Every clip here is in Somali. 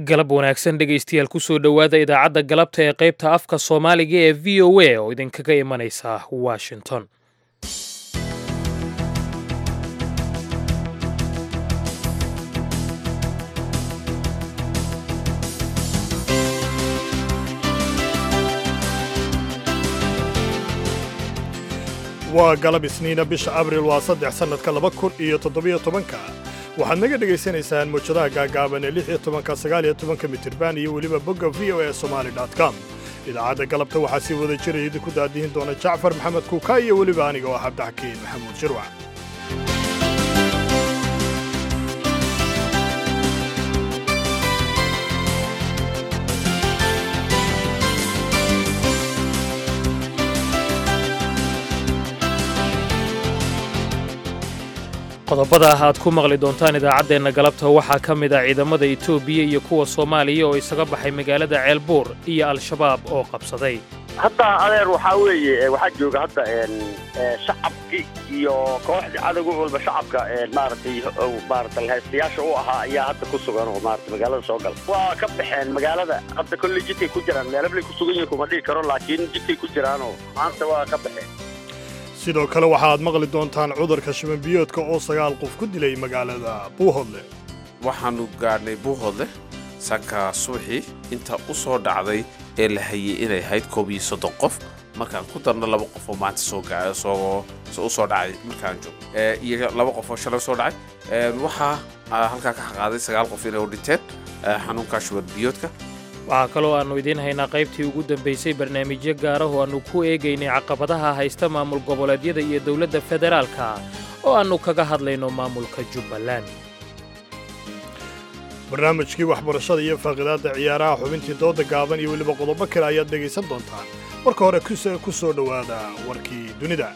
galab wanaagsan dhegaystayaal kusoo dhowaada idaacadda galabta ee qaybta afka soomaaliga ee v o a oo idinkaga imanaysa washington waa galab isniina bisha abril waa saddex sannadka laba kun iyo toddobiyo tobanka waxaad naga dhegaysanaysaan muujadaha gaagaaban ee lix iyo tobanka sagaal iyo tobanka mitirban iyo weliba bogga v o e somali com idaacadda galabta waxaa sii wada jiraya idinku daadihin doona jacfar maxamed kuuka iyo weliba aniga oo cabdixakiin maxamuud shirwac qodobada ah aad ku maqli doontaan idaacaddeenna galabta waxaa ka mid ah ciidamada etoobiya iyo kuwa soomaaliya oo isaga baxay magaalada ceelbuur iyo al-shabaab oo qabsaday hadda adeer waxaa weeye waxaa jooga hadda shacabki iyo kooxdii cadowga walba shacabka maaragtay maarata haystayaasha u ahaa ayaa hadda ku sugan oo maarata magaalada soo gala waa ka baxeen magaalada hadda kolley jidkay ku jiraan meelablay ku sugan yihin kuma dhihi karo laakiin jidkay ku jiraanoo maanta waa ka baxeen sidoo kale waxaad maqli doontaan cudurka shibanbiyoodka oo sagaal qof ku dilay magaalada buuhodle waxaannu gaadhnay buuhodle sanka subaxii inta u soo dhacday ee la hayay inay ahayd koob iyo soddon qof markaan ku darno laba qof oo maanta soo u soo dhacay markaan joog iyo laba qof oo shalay soo dhacay waxaa halkaa ka xaqaaday sagaal qof inay u dhinteen xanuunka shibanbiyoodka waxaa kaloo aannu idiin haynaa qaybtii ugu dambaysay barnaamijyo gaarah oo aannu ku eegaynay caqabadaha haysta maamul goboleedyada iyo dowladda federaalka oo aannu kaga hadlayno maamulka jubbaland barnaamijkii waxbarashada iyo faaqidaadda ciyaaraha xubintii dooda gaaban iyo weliba qodobo kale ayaad dhegaysan doontaan marka hore ku soo dhowaada warkii dunida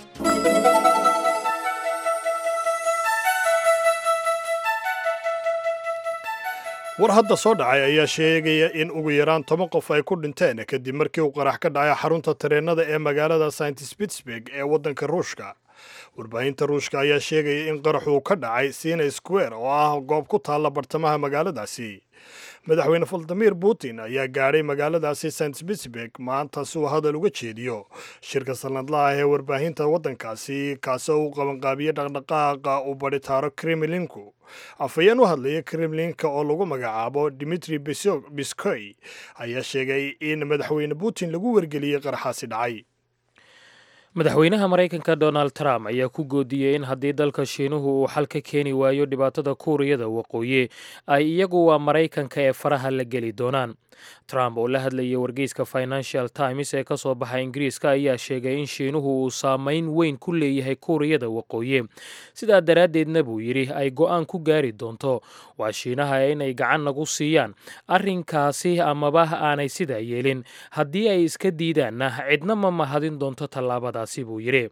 war hadda soo dhacay ayaa sheegaya in ugu yaraan toban qof ay ku dhinteen kadib markii uu qarax ka dhacay xarunta tareennada ee magaalada saint spitsburg ee waddanka ruushka warbaahinta ruushka ayaa sheegaya in qaraxuu ka dhacay sina square oo ah goob ku taalla bartamaha magaaladaasi madaxweyne valadimir putin ayaa gaadhay magaaladaasi st spitsburg maanta si uu hadal uga jeediyo shirka sanadlaha ee warbaahinta waddankaasi kaasoo uu qabanqaabiyey dhaqdhaqaaqa uu badhitaaro kremlinku afhayeen u hadlaya kremlinka oo lagu magacaabo dimitri biskoy ayaa sheegay in madaxweyne putin lagu wargeliyey qaraxaasi dhacay madaxweynaha maraykanka donald trump ayaa ku goodiyey in haddii dalka shiinuhu uu xal ka keeni waayo dhibaatada kuuriyada waqooyi ay iyagu waa maraykanka ee faraha la geli doonaan trump oo la hadlayay wargeyska financial times ee ka soo baxa ingiriiska ayaa sheegay in shiinuhu uu saameyn weyn ku leeyahay kuuriyada waqooyi sidaa daraaddeedna buu yidhi ay go'aan ku gaari doonto waa shiinaha inay gacan nagu siiyaan arrinkaasi amaba aanay sidaa yeelin haddii ay iska diidaanna cidna ma mahadin doonto tallaabadaasi buu yidhi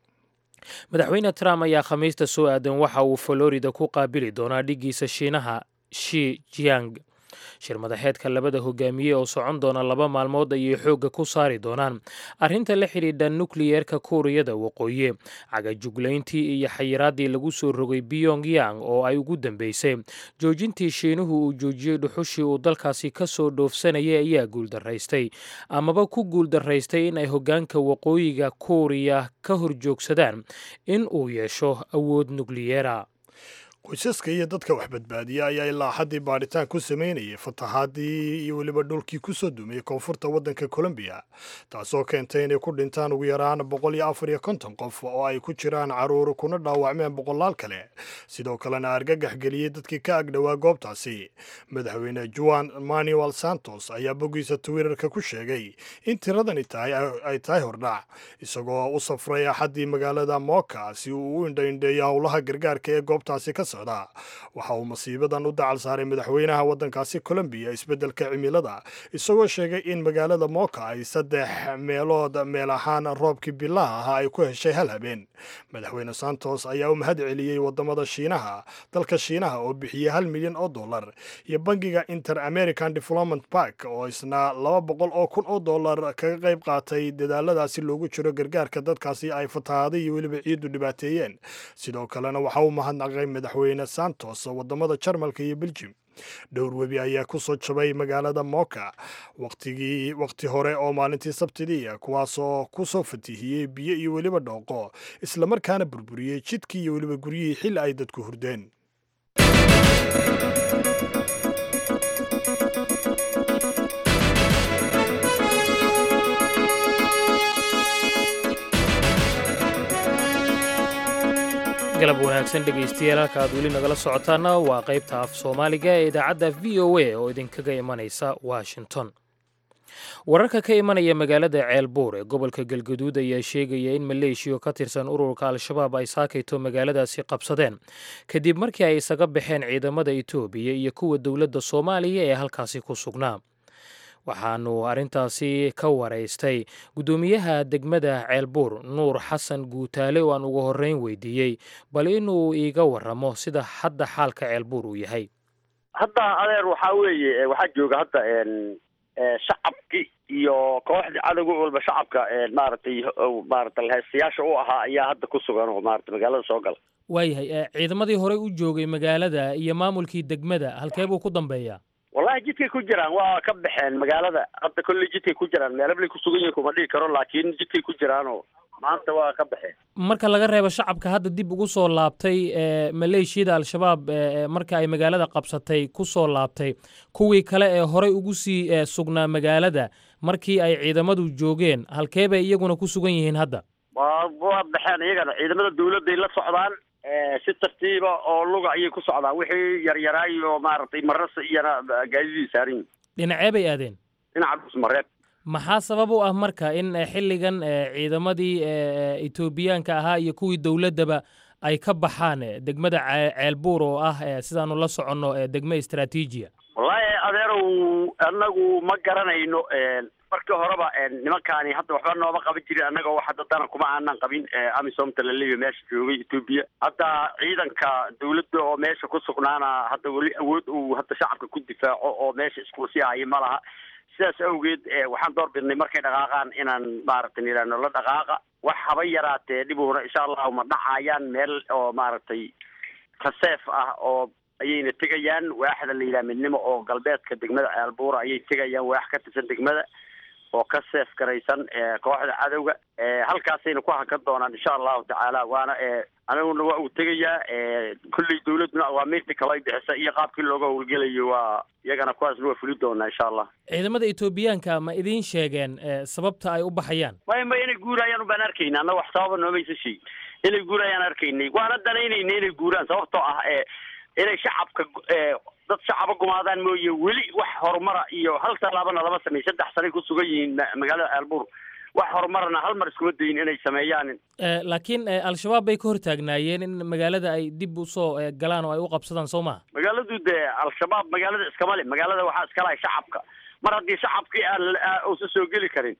madaxweyne trump ayaa khamiista soo aadan waxa uu florida ku qaabili doonaa dhiggiisa shiinaha shi jiang shir madaxeedka labada hogaamiye oo socon doona laba maalmood ayay xoogga ku saari doonaan arrinta la xidhiidha nukliyeerka kuuriyada waqooyi cagajuglayntii iyo xayiraaddii lagu soo rogay biyong yang oo ay ugu dambeysay joojintii shiinuhu uu joojiyey dhuxushii uu dalkaasi ka soo dhoofsanayay ayaa guuldaraystay amaba ku guuldaraystay in ay hoggaanka waqooyiga kuuriya ka horjoogsadaan in uu yeesho awood nukliyeera qoysaska iyo dadka wax badbaadiya ayaa ilaa xaddii baadhitaan ku samaynayay fatahaadii iyo weliba dhulkii ku soo dumiyey koonfurta waddanka colombiya taasoo keentay inay ku dhintaan ugu yaraan boqol iyo afar iyo konton qof oo ay ku jiraan carruur kuna dhaawacmeen boqolaal kale sidoo kalena argagax geliyey dadkii ka agdhowaa goobtaasi madaxweyne juan manuel santos ayaa boggiisa twitterka ku sheegay in tiradani tahay ay tahay hordhac isagoo u safray axaddii magaalada mooka si uu u indhaindheeyo howlaha gargaarka ee goobtaasi ka waxa uu masiibadan u dacal saaray madaxweynaha waddankaasi colombiya isbeddelka cimilada isagoo sheegay in magaalada mooka ay saddex meelood meel ahaan roobkii bilaha ahaa ay ku heshay hal habeen madaxweyne santos ayaa u mahad celiyey wadamada shiinaha dalka shiinaha oo bixiyey hal milyan oo dollar iyo bangiga inter american development park oo isna laba boqol oo kun oo dollar kaga qayb qaatay dadaaladaasi loogu jiro gargaarka dadkaasi ay fatahaaday iyo weliba ciiddu dhibaateeyeen sidoo kalena waxa uu mahadnaqay madaxweyne santos wadamada jarmalka iyo beljim dhowr webi ayaa ku soo jabay magaalada moka waqtigii waqti hore oo maalintii sabtidii kuwaasoo ku soo fatihiyey biyo iyo weliba dhooqo islamarkaana burburiyey jidkii iyo weliba guryihii xil ay dadku hurdeen galab wanaagsan dhegaystayaal halka aad weli nagala socotaana waa qaybta af soomaaliga ee idaacadda v o a oo idinkaga imanaysa washington wararka ka imanaya magaalada ceelbuur ee gobolka galgaduud ayaa sheegaya in maleeshiya ka tirsan ururka al-shabaab ay saakayto magaaladaasi qabsadeen kadib markii ay isaga baxeen ciidamada etoobiya iyo kuwa dowladda soomaaliya ee halkaasi ku sugnaa waxaanu arrintaasi ka waraystay guddoomiyaha degmada ceelbuur nuur xasan guutaale oo aan ugu horreyn weydiiyey bal inuu iiga waramo sida hadda xaalka ceelbuur uu yahay hadda adeer waxaa weeye waxaa jooga hadda shacabki iyo kooxdii cadowga walba shacabka maaragtay maaragtay heestayaasha u ahaa ayaa hadda ku sugan oo maaragtay magaalada soo gala waayahay ciidamadii horey u joogay magaalada iyo maamulkii degmada halkee buu ku dambeeyaa wallahi jidkay ku jiraan waa ka baxeen magaalada hadda kolley jidkay ku jiraan meelablay ku sugan yihin kuma dhihi karo laakiin jidkay ku jiraanoo maanta waa ka baxeen marka laga reebo shacabka hadda dib ugu soo laabtay maleeshiyada al-shabaab marka ay magaalada qabsatay ku soo laabtay kuwii kale ee horey ugu sii sugnaa magaalada markii ay ciidamadu joogeen halkee bay iyaguna ku sugan yihiin hadda waa waa baxeen iyagana ciidamada dawladday la socdaan si tartiiba oo luga ayay ku socdaan wixii yaryaraayo maaragtay marasa iyana gaadidii saaran yihin dhinacee bay aadeen dhinaca dhusmareeb maxaa sabab u ah marka in xilligan ciidamadii etoobiyaanka ahaa iyo kuwii dowladdaba ay ka baxaan degmada ceelbuur oo ah sidaanu la soconno degmo istraatiijiya wallaahi adeerow annagu ma garanayno markii horeba nimankaani hadda waxba nooma qaban jirin annaga wax hadda dana kuma aanan qabin amisomta laleeyahy meesha joogay etoobiya hadda ciidanka dawladda oo meesha ku sugnaana hadda weli awood uu hadda shacabka ku difaaco oo meesha isku sii haya ma laha sidaas awgeed waxaan door bidnay markay dhaqaaqaan inaan maaragtay nidhaahno la dhaqaaqa wax haba yaraatee dhibuuna insha allahu ma dhacayaan meel oo maaragtay kaseef ah oo ayayna tegayaan waaxda la yidhaha midnimo oo galbeedka degmada ceelbuura ayay tegayaan waax ka tirsan degmada oo ka seef garaysan kooxda cadowga halkaasayna ku hakan doonaan insha allahu tacaala waana aniguna waa uu tegayaa kulley dawladuna awaamiirta kale ay bixisa iyo qaabkii looga howlgelayo waa iyagana kuwaasna waa fuli doonaa insha allah ciidamada etoobiyaanka ma idiin sheegeen sababta ay u baxayaan maya ma inay guurayaan baan arkayna annaga wax sababa noomaysa sheegi inay guurayaan arkaynay waana danaynayna inay guuraan sababtoo ah inay shacabka dad shacaba gumaadaan mooye weli wax horumara iyo hal tallaabana lama sameey saddex sanay ku sugan yihiin magaalada ceelbuur wax horumarna hal mar iskuma dayin inay sameeyaan laakiin al-shabaab bay ka hortaagnaayeen in magaalada ay dib usoo galaan oo ay u qabsadaan soo maha magaaladu dee al-shabaab magaalada iskama le magaalada waxaa iska lahay shacabka mar haddii shacabkii aan uusan soo geli karin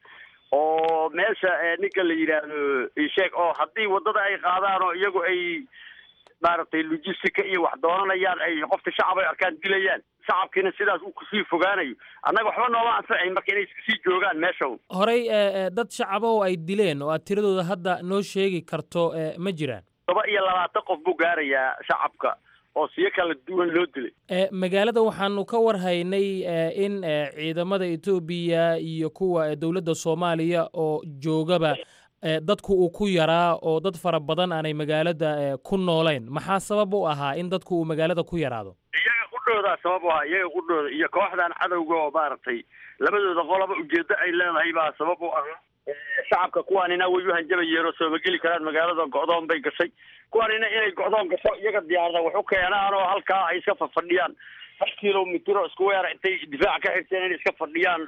oo meesha ninka la yidhaahdo isheeg oo haddii waddada ay qaadaan oo iyagu ay maaragtay logistica iyo wax doonanayaan ay qofka shacab ay arkaan dilayaan shacabkiina sidaas uu kusii fogaanayo annaga waxba nooma anfacayn marka inay sii joogaan meesha horey dad shacaba oo ay dileen oo aad tiradooda hadda noo sheegi karto ma jiraan toba iyo labaatan qof buu gaarayaa shacabka oo siyo kala duwan loo dilay magaalada waxaanu ka warhaynay in ciidamada etoobiya iyo kuwa dowladda soomaaliya oo joogaba dadku uu ku yaraa oo dad fara badan aanay magaalada ku noolayn maxaa sabab u ahaa in dadku uu magaalada ku yaraado iyaga qudhoodaa sabab u ahaa iyaga qudhooda iyo kooxdan cadowga oo maaragtay labadooda qolaba ujeedo ay leedahay baa sabab u ahaa shacabka kuwaanina way u hanjabayeen oo sooma geli karaan magaalada go'doon bay gashay kuwaanina inay go'doon gasho iyaga diyaarada wax u keenaan oo halkaa ay iska fafadhiyaan hal kilomitro isku weera intay difaac ka xirteen inay iska fadhiyaan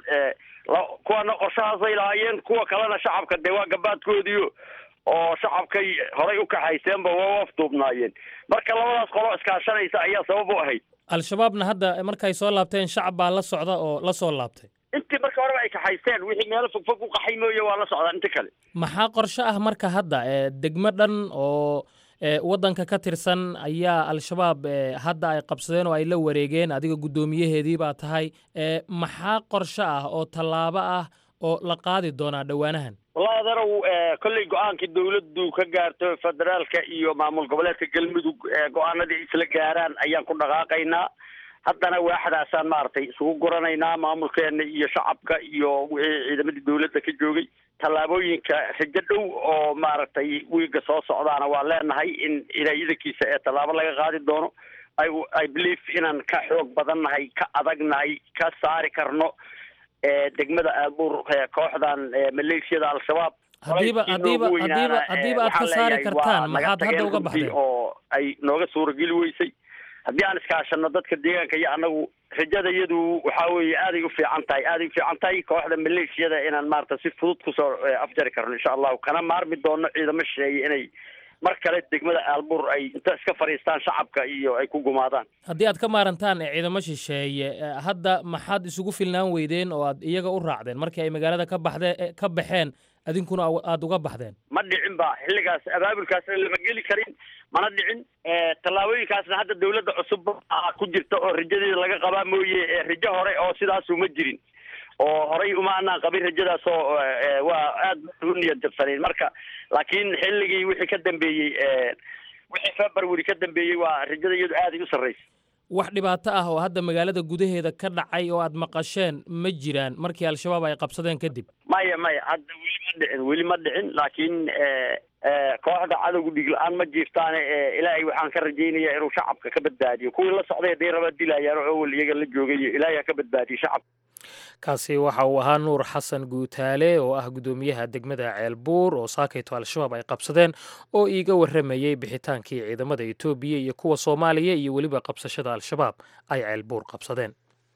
kuwana qorshahaasay lahaayeen kuwa kalena shacabka dee waa gabaadkoodiio oo shacabkay horay u kaxayseenba waa afduubnaayeen marka labadaas qolo iskaashanaysa ayaa sabab u ahayd al-shabaabna hadda markay soo laabteen shacab baa la socda oo la soo laabtay intii marka horeba ay kaxaysteen wixii meelo fogfog u qaxay mooye waa la socdaan inta kale maxaa qorshe ah marka hadda degmo dhan oo waddanka ka tirsan ayaa al-shabaab hadda ay qabsadeen oo ay la wareegeen adiga guddoomiyaheedii baa tahay maxaa qorshe ah oo tallaabo ah oo la qaadi doonaa dhowaanahan wallahi adeerow kolley go-aankii dawladdu ka gaarto federaalka iyo maamul goboleedka galmudug go-aanadii isla gaaraan ayaan ku dhaqaaqaynaa haddana waaxdaasaan maaragtay isugu guranaynaa maamulkeena iyo shacabka iyo wixii ciidamadii dawladda ka joogay tallaabooyinka rajo dhow oo maaragtay wiiga soo socdaana waa leenahay in ilaayadankiisa ee tallaabo laga qaadi doono i i believe inaan ka xoog badannahay ka adagnahay ka saari karno degmada aabuur kooxdan maleeshiyada al-shabaab haddiiba haddiiba haddiiba haddiiba aad ka saari kartaan maxaad hadda uga baxdeen oo ay nooga suurageli weysay haddii aan iskaashano dadka deegaanka iyo annagu rajada iyadu waxaa weeye aaday u fiican tahay aaday u fiican tahay kooxda maleeshiyada inaan maarata si fudud kusoo afjari karno insha allahu kana maarmi doono ciidamo shisheeye inay mar kale degmada aalbuur ay inta iska fadhiistaan shacabka iyo ay ku gumaadaan haddii aad ka maarantaan ciidamo shisheeye hadda maxaad isugu filnaan weydeen oo aad iyaga u raacdeen markii ay magaalada ka baxdee ka baxeen adinkuna aada uga baxdeen ma dhicin ba xilligaas abaabulkaasna lama geli karin mana dhicin tallaabooyinkaasna hadda dawladda cusub ku jirta oo rajadeeda laga qabaa mooye rajo hore oo sidaasu ma jirin oo horay uma anaan qabin rajadaas oo waa aad u niyad jabsanayn marka laakiin xilligii wixii ka dambeeyey wixii february ka dambeeyey waa rajada iyadu aaday u sarraysa wax dhibaato ah oo hadda magaalada gudaheeda ka dhacay oo aad maqasheen ma jiraan markii al-shabaab ay qabsadeen kadib maya maya hadda weli ma dhicin weli ma dhicin laakiin kooxda cadowga dhig la-aan ma jiiftaane ilaahay waxaan ka rajaynaya inuu shacabka ka badbaadiyo kuwii la socday hadday rabaa dilayaan oo awal iyaga la joogay ilaahay ha ka badbaadiyo shacabka kaasi waxa uu ahaa nuur xasan guutaale oo ah guddoomiyaha degmada ceelbuur oo saakayto al-shabaab ay qabsadeen oo iiga warramayey bixitaankii ciidamada etoobiya iyo kuwa soomaaliya iyo weliba qabsashada al-shabaab ay ceelbuur qabsadeen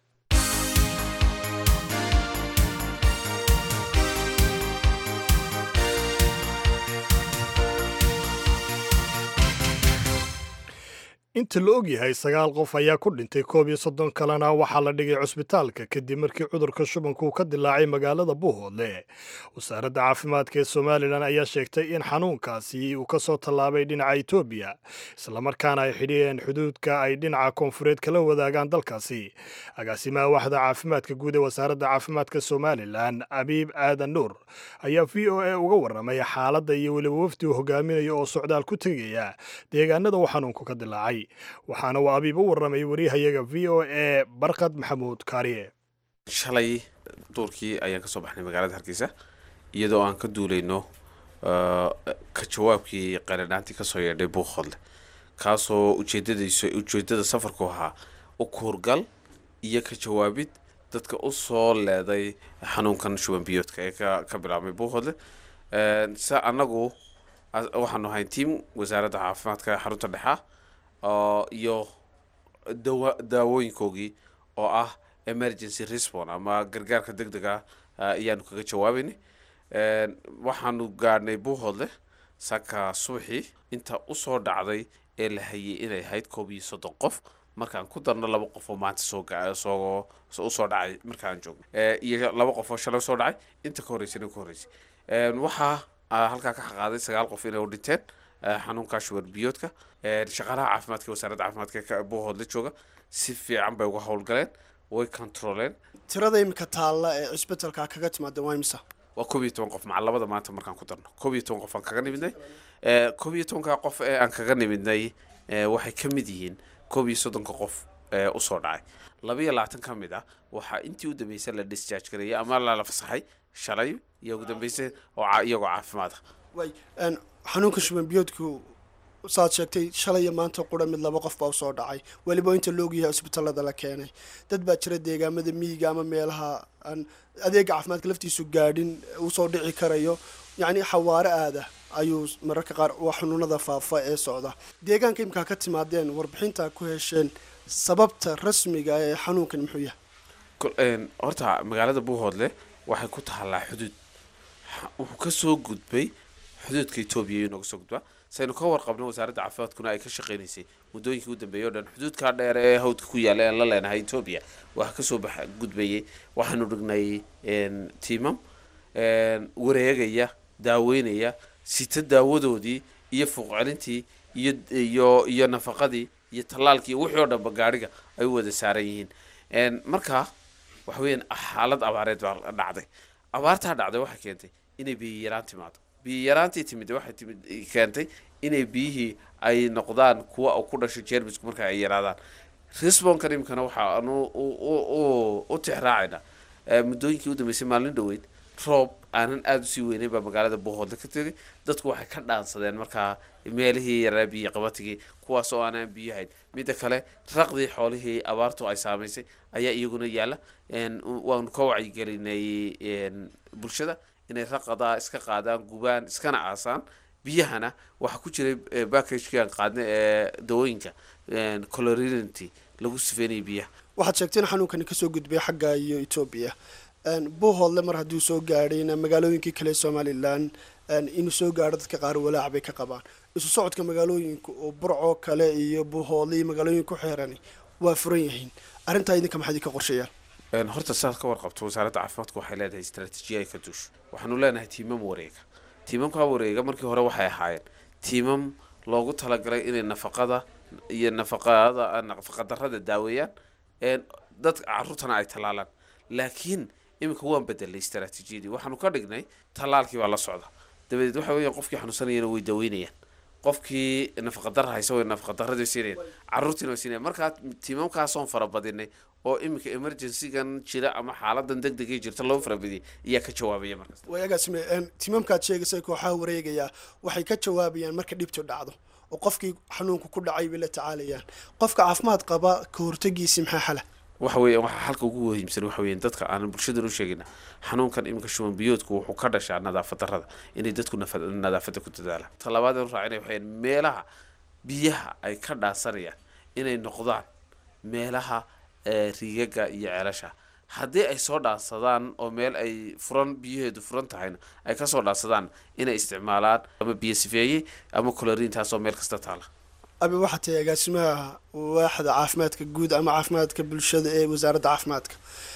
inta la og yahay sagaal qof ayaa ku dhintay koob iyo soddon kalena waxaa la dhigay cusbitaalka kadib markii cudurka shubanku uu ka dilaacay magaalada buuhoodle wasaaradda caafimaadka ee somalilan ayaa sheegtay in xanuunkaasi uu ka soo tallaabay dhinaca etoobiya islamarkaana ay xidhiyeen xuduudka ay dhinaca koonfureed kala wadaagaan dalkaasi agaasimaha waxda caafimaadka guud ee wasaaradda caafimaadka somalilan abiib aadan nuur ayaa v o a uga warramay xaaladda iyo weliba wafdi uu hogaaminaya oo socdaal ku tegaya deegaanada uu xanuunku ka dilaacay waxaana uu abiib u warramay wariyahayaga v o a barkad maxamuud kaariye shalay duurkii ayaan kasoo baxnay magaalada hargeysa iyadoo aan ka duulayno ka jawaabkii qaranhaantii kasoo yeedhay buuqhodle kaasoo ujeedadaysu ujeedada safarku ahaa u kuurgal iyo ka jawaabid dadka u soo leeday xanuunkan shuban biyoodka ee ka bilaabmay buuqhodle se annagu waxaanu ahayn tiam wasaaradda caafimaadka xarunta dhexa iyo dawa daawooyinkoogii oo ah emergency respon ama gargaarka deg deg ah ayaanu kaga jawaabaynay waxaanu gaadhnay buuhoodle saka subaxii inta usoo dhacday ee la hayay inay ahayd koob iyo soddon qof markaan ku darno laba qof oo maanta soo soo usoo dhacay markaan joogno iyo laba qof oo shalay usoo dhacay inta ka horreysay ka horreysay waxaa halkaa ka xaqaaday sagaal qof inay u dhinteen xanuunka shubar biyoodka shaqaalaha caafimaadka wasaaradda caafimaadka buuhoodla jooga si fiican bay uga howlgaleen way controleen tirada imika taalla ee cisbitalka kaga timaada waa imisa waa koob iyo toban qof maca labada maanta markaan ku darno koob iyo toban qof aan kaga nimidnay koob iyo tobanka qof ee aan kaga nimidnay waxay ka mid yihiin koob iyo soddonka qof ee usoo dhacay laba iyo labaatan ka mid ah waxaa intii u dambeysay la discharge gareeyay ama lala fasaxay shalay iyo ugu dambeysay oo iyagoo caafimaad ah way xanuunka shuban biyoodku saad sheegtay shalay iyo maanta qura mid laba qof baa usoo dhacay weliba inta loogyahay cisbitallada la keenay dad baa jira deegaamada miyiga ama meelaha aan adeega caafimaadka laftiisu gaadhin usoo dhici karayo yacni xawaare aada ayuu mararka qaar waa xanuunada faafa ee socda deegaanka imkaa ka timaadeen warbixinta ku hesheen sababta rasmiga ee xanuunkan muxuu yahay horta magaalada buuhoodle waxay ku taallaa xuduud wuxuu kasoo gudbay xuduudka etoobiya inooga soo gudbaa saynu ka warqabno wasaaradda caafimaadkuna ay ka shaqeynaysay muddooyinkii u dambeeyay o dhan xuduudkaa dheer ee hawdka ku yaalla aan la leenahay etoobiya waxaa kasoo bax gudbayay waxaanu dhignay tiimam wareegaya daaweynaya sita daawadoodii iyo fuuqcelintii iyo iyo iyo nafaqadii iyo tallaalkii wixii oo dhanba gaadhiga ay u wada saaran yihiin marka waxa weeyaan xaalad abaareed baa dhacday abaartaa dhacday waxay keentay inay biyo yaraan timaado biyo yaraantii timid waxay timid keentay inay biyihii ay noqdaan kuwa ku dhasho jermisku marka ay yaraadaan resbonkan imikana waxaanu u tixraacayna muddooyinkii u dambeysay maalin dhoweyd roob aanan aada usii weyneyn baa magaalada buuhoodle ka tegay dadku waxay ka dhaansadeen markaa meelihii yaraa biyo qabatigii kuwaas oo aanaan biyo hayn midda kale raqdii xoolihii abaartu ay saamaysay ayaa iyaguna yaalla waanu ka wacyigelinay bulshada inay raqadaa iska qaadaan gubaan iskana aasaan biyahana waxaa ku jiray backagkan qaadna ee dawooyinka colorinity lagu sifeynaya biyaha waxaad sheegteen xanuunkani kasoo gudbay xagga iyo etoobiya buuhoodle mar hadduu soo gaadhayna magaalooyinkii kale somalilan inuu soo gaadho dadka qaar walaac bay ka qabaan isu socodka magaalooyinka oo burcoo kale iyo buuhoodle iyo magaalooyin ku xeerani waa furan yihiin arrintaa idinka maxaad idinka qorsheeyaan horta saad ka warqabto wasaaradda caafimaadku waxay leedahay istraatiijiya ay ka duusho waxaanu leenahay tiimam wareega tiimamkaa wareega markii hore waxay ahaayeen tiimam loogu talagalay inay nafaqada iyo nafaqada nafaqadarrada daaweeyaan dad caruurtana ay tallaalaan laakiin iminka waan bedelay istraatiijiyadii waxaanu ka dhignay tallaalkii baa la socda dabadeed waxa weeyaan qofkii xanuunsanayana way daaweynayaan qofkii nafaqadarra haysa way nafaqadarradii siinayaan carruurtiina way siinayaan markaa tiimamkaasoon farabadinay oo iminka emergencygan jira ama xaaladan deg degay jirta loo farabadiyay ayaa ka jawaabaya markaas waagaasme tiimamkaad sheegaysa kooxaha wareegayaa waxay ka jawaabayaan marka dhibtu dhacdo oo qofkii xanuunku ku dhacay bay la tacaalayaan qofka caafimaad qaba ka hortagiisi maxaa xala waxa weeyaan waxaa halka ugu muhiimsan waxa weeyaan dadka aanan bulshadan u sheegina xanuunkan iminka shuban biyoodku wuxuu ka dhashaa nadaafad darrada inay dadku nadaafadda ku dadaalaan talabaad aan raacinaya waxayaan meelaha biyaha ay ka dhaasanayaan inay noqdaan meelaha riigaga iyo ceelasha haddii ay soo dhaansadaan oo meel ay furan biyaheedu furan tahayna ay kasoo dhaansadaan inay isticmaalaan ama biyo sifeeyey ama coloriin taasoo meel kasta taala abi waxaa tahay agaasimaha waaxda caafimaadka guud ama caafimaadka bulshada ee wasaaradda caafimaadka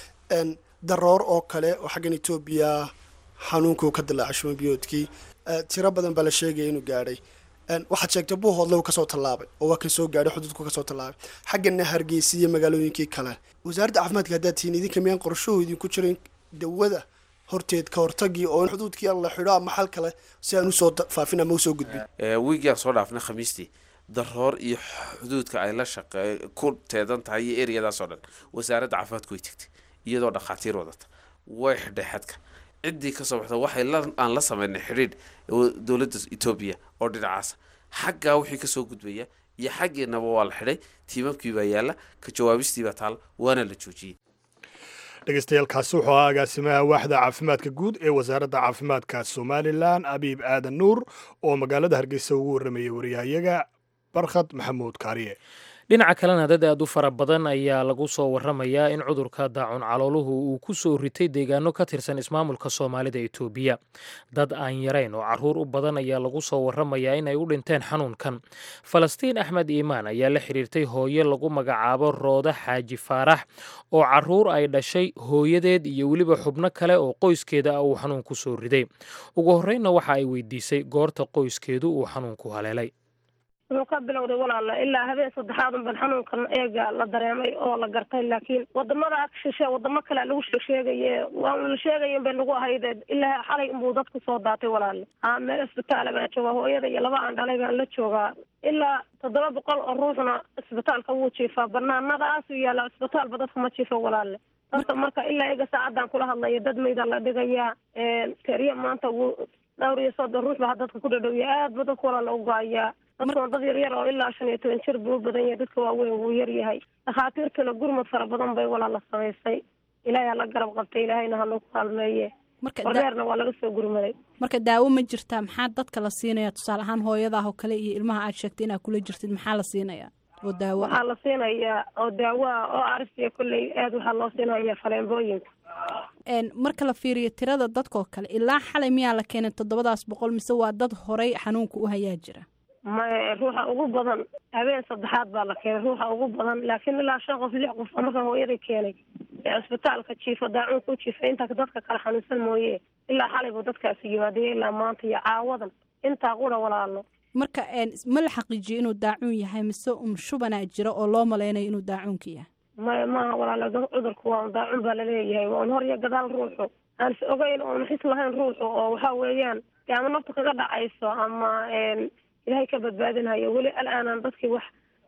daroor oo kale oo xaggan etoobiya xanuunkuu ka dilaacay shumabiyoodkii tiro badan baa la sheegaya inuu gaadhay waxaad sheegtay buuhoodle uu kasoo tallaabay oo waa kan soo gaadhay xuduudku kasoo tallaabay xaggana hargeysa iyo magaalooyinkii kale wasaaradda caafimaadka haddaad tihiin idinka miyaan qorshahu idinku jirin dawada horteed ka hortagii oo in xuduudkii la xidho ama xal kale si aan usoo faafin ama usoo gudbin wiigaan soo dhaafnay khamiistii daroor iyo xuduudka ay la shaqe ku teedan tahay iyo ereyadaasoo dhan wasaaradda caafimaadku way tegtay iyadoo dhakhaatiir wadata way xidhay xadka ciddii kasoo baxda waxay aan la sameynay xidhiidh dowladda etoobiya oo dhinacaasa xaggaa wixii kasoo gudbaya iyo xaggiinaba waa la xidhay tiimamkii baa yaalla ka jawaabistii baa taal waana la joojiyey dhegeystayaaalkaasi wuxuu ahaa agaasimaha waaxda caafimaadka guud ee wasaaradda caafimaadka somalilan abiib aadan nuur oo magaalada hargeysa ugu warramayay waryahayaga barkhad maxamuud kaariye dhinaca kalena dad aad u fara badan ayaa lagu soo waramayaa in cudurka daacun calooluhu uu ku soo ritay deegaano ka tirsan ismaamulka soomaalida etoobiya dad aan yarayn oo caruur u badan ayaa lagu soo waramayaa in ay u dhinteen xanuunkan falastiin axmed iimaan ayaa la xiriirtay hooye lagu magacaabo rooda xaaji faarax oo caruur ay dhashay hooyadeed iyo weliba xubno kale oo qoyskeeda ah uu xanuun ku soo riday ugu horreynna waxa ay weydiisay goorta qoyskeedu uu xanuunku haleelay wuxuu ka bilowday walaala ilaa habeen saddexaad unban xanuunkan eega la dareemay oo la gartay laakiin wadamada shishe wadamo kale lagu sheegaye waa la sheegaya bay nagu ahayd ilaa xalay unbuu dadku soo daatay walaale a meel isbitaala baan joogaa hooyada iyo laba aan dhalay baan la joogaa ilaa toddoba boqol oo ruuxna isbitaalka wuu jiifaa banaanadaas yaalla isbitaalba dadka ma jiifo walaale dadka marka ilaa iga saacadaan kula hadlaya dad mayda la dhigayaa keriya maanta wuu dhowr iyo soddon ruux baa dadka ku dhadhowya aad ba dadka walaala u go-ayaa dadkuna dad yaryar oo ilaa shan iyo toban jir buu u badan yahay dadka waaweyn wuu yar yahay dhakhaatiirtuna gurmad fara badan bay walaala samaysay ilaahay hala garab qabtay ilaahayna halagu kaalmeeye wardeerna waa laga soo gurmaday marka daawo ma jirtaa maxaa dadka la siinaya tusaale ahaan hooyadaah oo kale iyo ilmaha aad sheegtay inaad kula jirtid maxaa la siinaya oo daawo waxaa la siinayaa oo daawo ah oo arsiya kolley aad waxaa loo siinaya faleembooyinka marka la fiiriyo tirada dadkoo kale ilaa xalay miyaa la keenay toddobadaas boqol mise waa dad horay xanuunka u hayaa jira maya ruuxa ugu badan habeen saddexaad baa la keenay ruuxa ugu badan laakiin ilaa shan qof lix qof marka hooyada keenay ee cisbitaalka jiifo daacuunka u jiifa intaa dadka kale xanuunsan mooye ilaa xalay buu dadkaasi yimaadaya ilaa maanta iyo caawadan intaa qura walaalo marka ma la xaqiijiyo inuu daacuun yahay mise un shubanaa jira oo loo malaynayo inuu daacuunka yahay maya maaha walaalo cudurku waa un daacun baa laleeyahay waa un hor iyo gadaal ruuxu aan is ogeyn oon xis lahayn ruuxu oo waxa weeyaan de ama nafta kaga dhacayso ama ilaahay ka badbaadinhayo weli al-aanan dadkii wax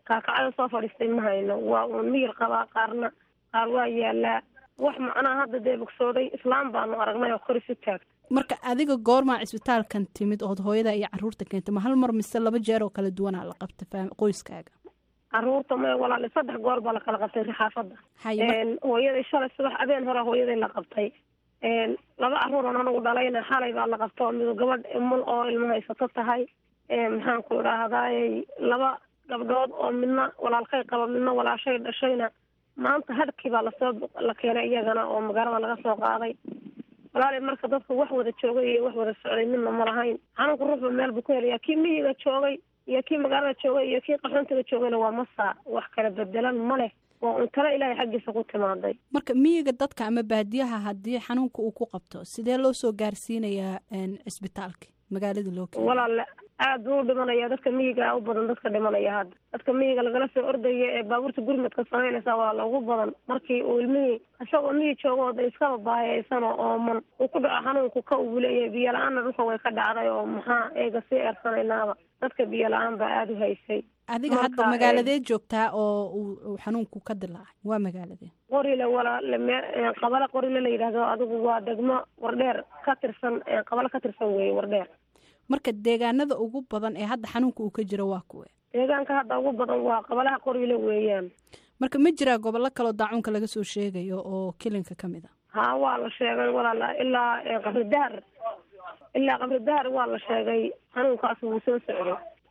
kaakacada soo fadhiistay ma hayno waa uun miyir qabaa qaarna qaar waa yaalaa wax macnaha hadda dee bogsooday islaam baanu aragnay oo kor isu taagta marka adiga goormaa cisbitaalkan timid ood hooyada iyo caruurta keentay ma hal mar mise laba jeer oo kala duwanaa la qabta faam- qoyskaaga caruurta may walaali saddex goor baa la kala qabtay rixaafadda haye mar- hooyaday shalay subax habeen hore hooyaday la qabtay laba caruuran anagu dhalayna xalay baa la qabta oo mid gabadh mul oo ilmo haysato tahay maxaan ku idhaahdaay laba gabdhood oo midna walaalkay qaba midna walaashay dhashayna maanta hadhkii baa lasoo la keenay iyagana oo magaalada laga soo qaaday walaali marka dadka wax wada joogay iyo wax wada socday midna ma lahayn xanuunka ruuxba meel buu ku helayaa kii miyiga joogay iyo kii magaalada joogay iyo kii qaxoontiga joogayna waa masaa wax kala bedelan ma leh waa un talo ilaahay xaggiisa ku timaaday marka miyiga dadka ama baadiyaha haddii xanuunka uu ku qabto sidee loo soo gaarsiinayaa een, cisbitaalka magaalada loo keena walaale aad buu u dhimanaya dadka miyiga u badan dadka dhimanaya hadda dadka miyiga lagala soo ordaya ee baabuurta gurmadka samaynaysa waa loogu badan markii uu ilmihii isagoo miyi joogo oo de iskaba baahiyaysan oo ooman uu ku dhaco xanuunku ka uu leeyahay biyo la-aanna dhulka way ka dhacday oo maxaa eega sii eersanaynaaba dadka biyo la-aan baa aada u haysay adiga marka, hadda magaaladeed joogtaa oo uu uu xanuunku ka dilaacay waa magaaladee qorile walaale me qabale qorile la yidhahdo adigu waa degmo wardheer ka tirsan qabale ka tirsan weeye wardheer marka deegaanada ugu badan ee hadda xanuunka uu ka jiro waa kuwe deegaanka hadda ugu badan waa qabalaha qorile weeyaan marka ma jiraa gobollo kaloo daacuunka laga soo sheegayo oo kilinka ka mid a haa waa la sheegay walaala ilaa eh, qabri dahar ilaa qabri dahar waa la sheegay xanuunkaas wuu soo socday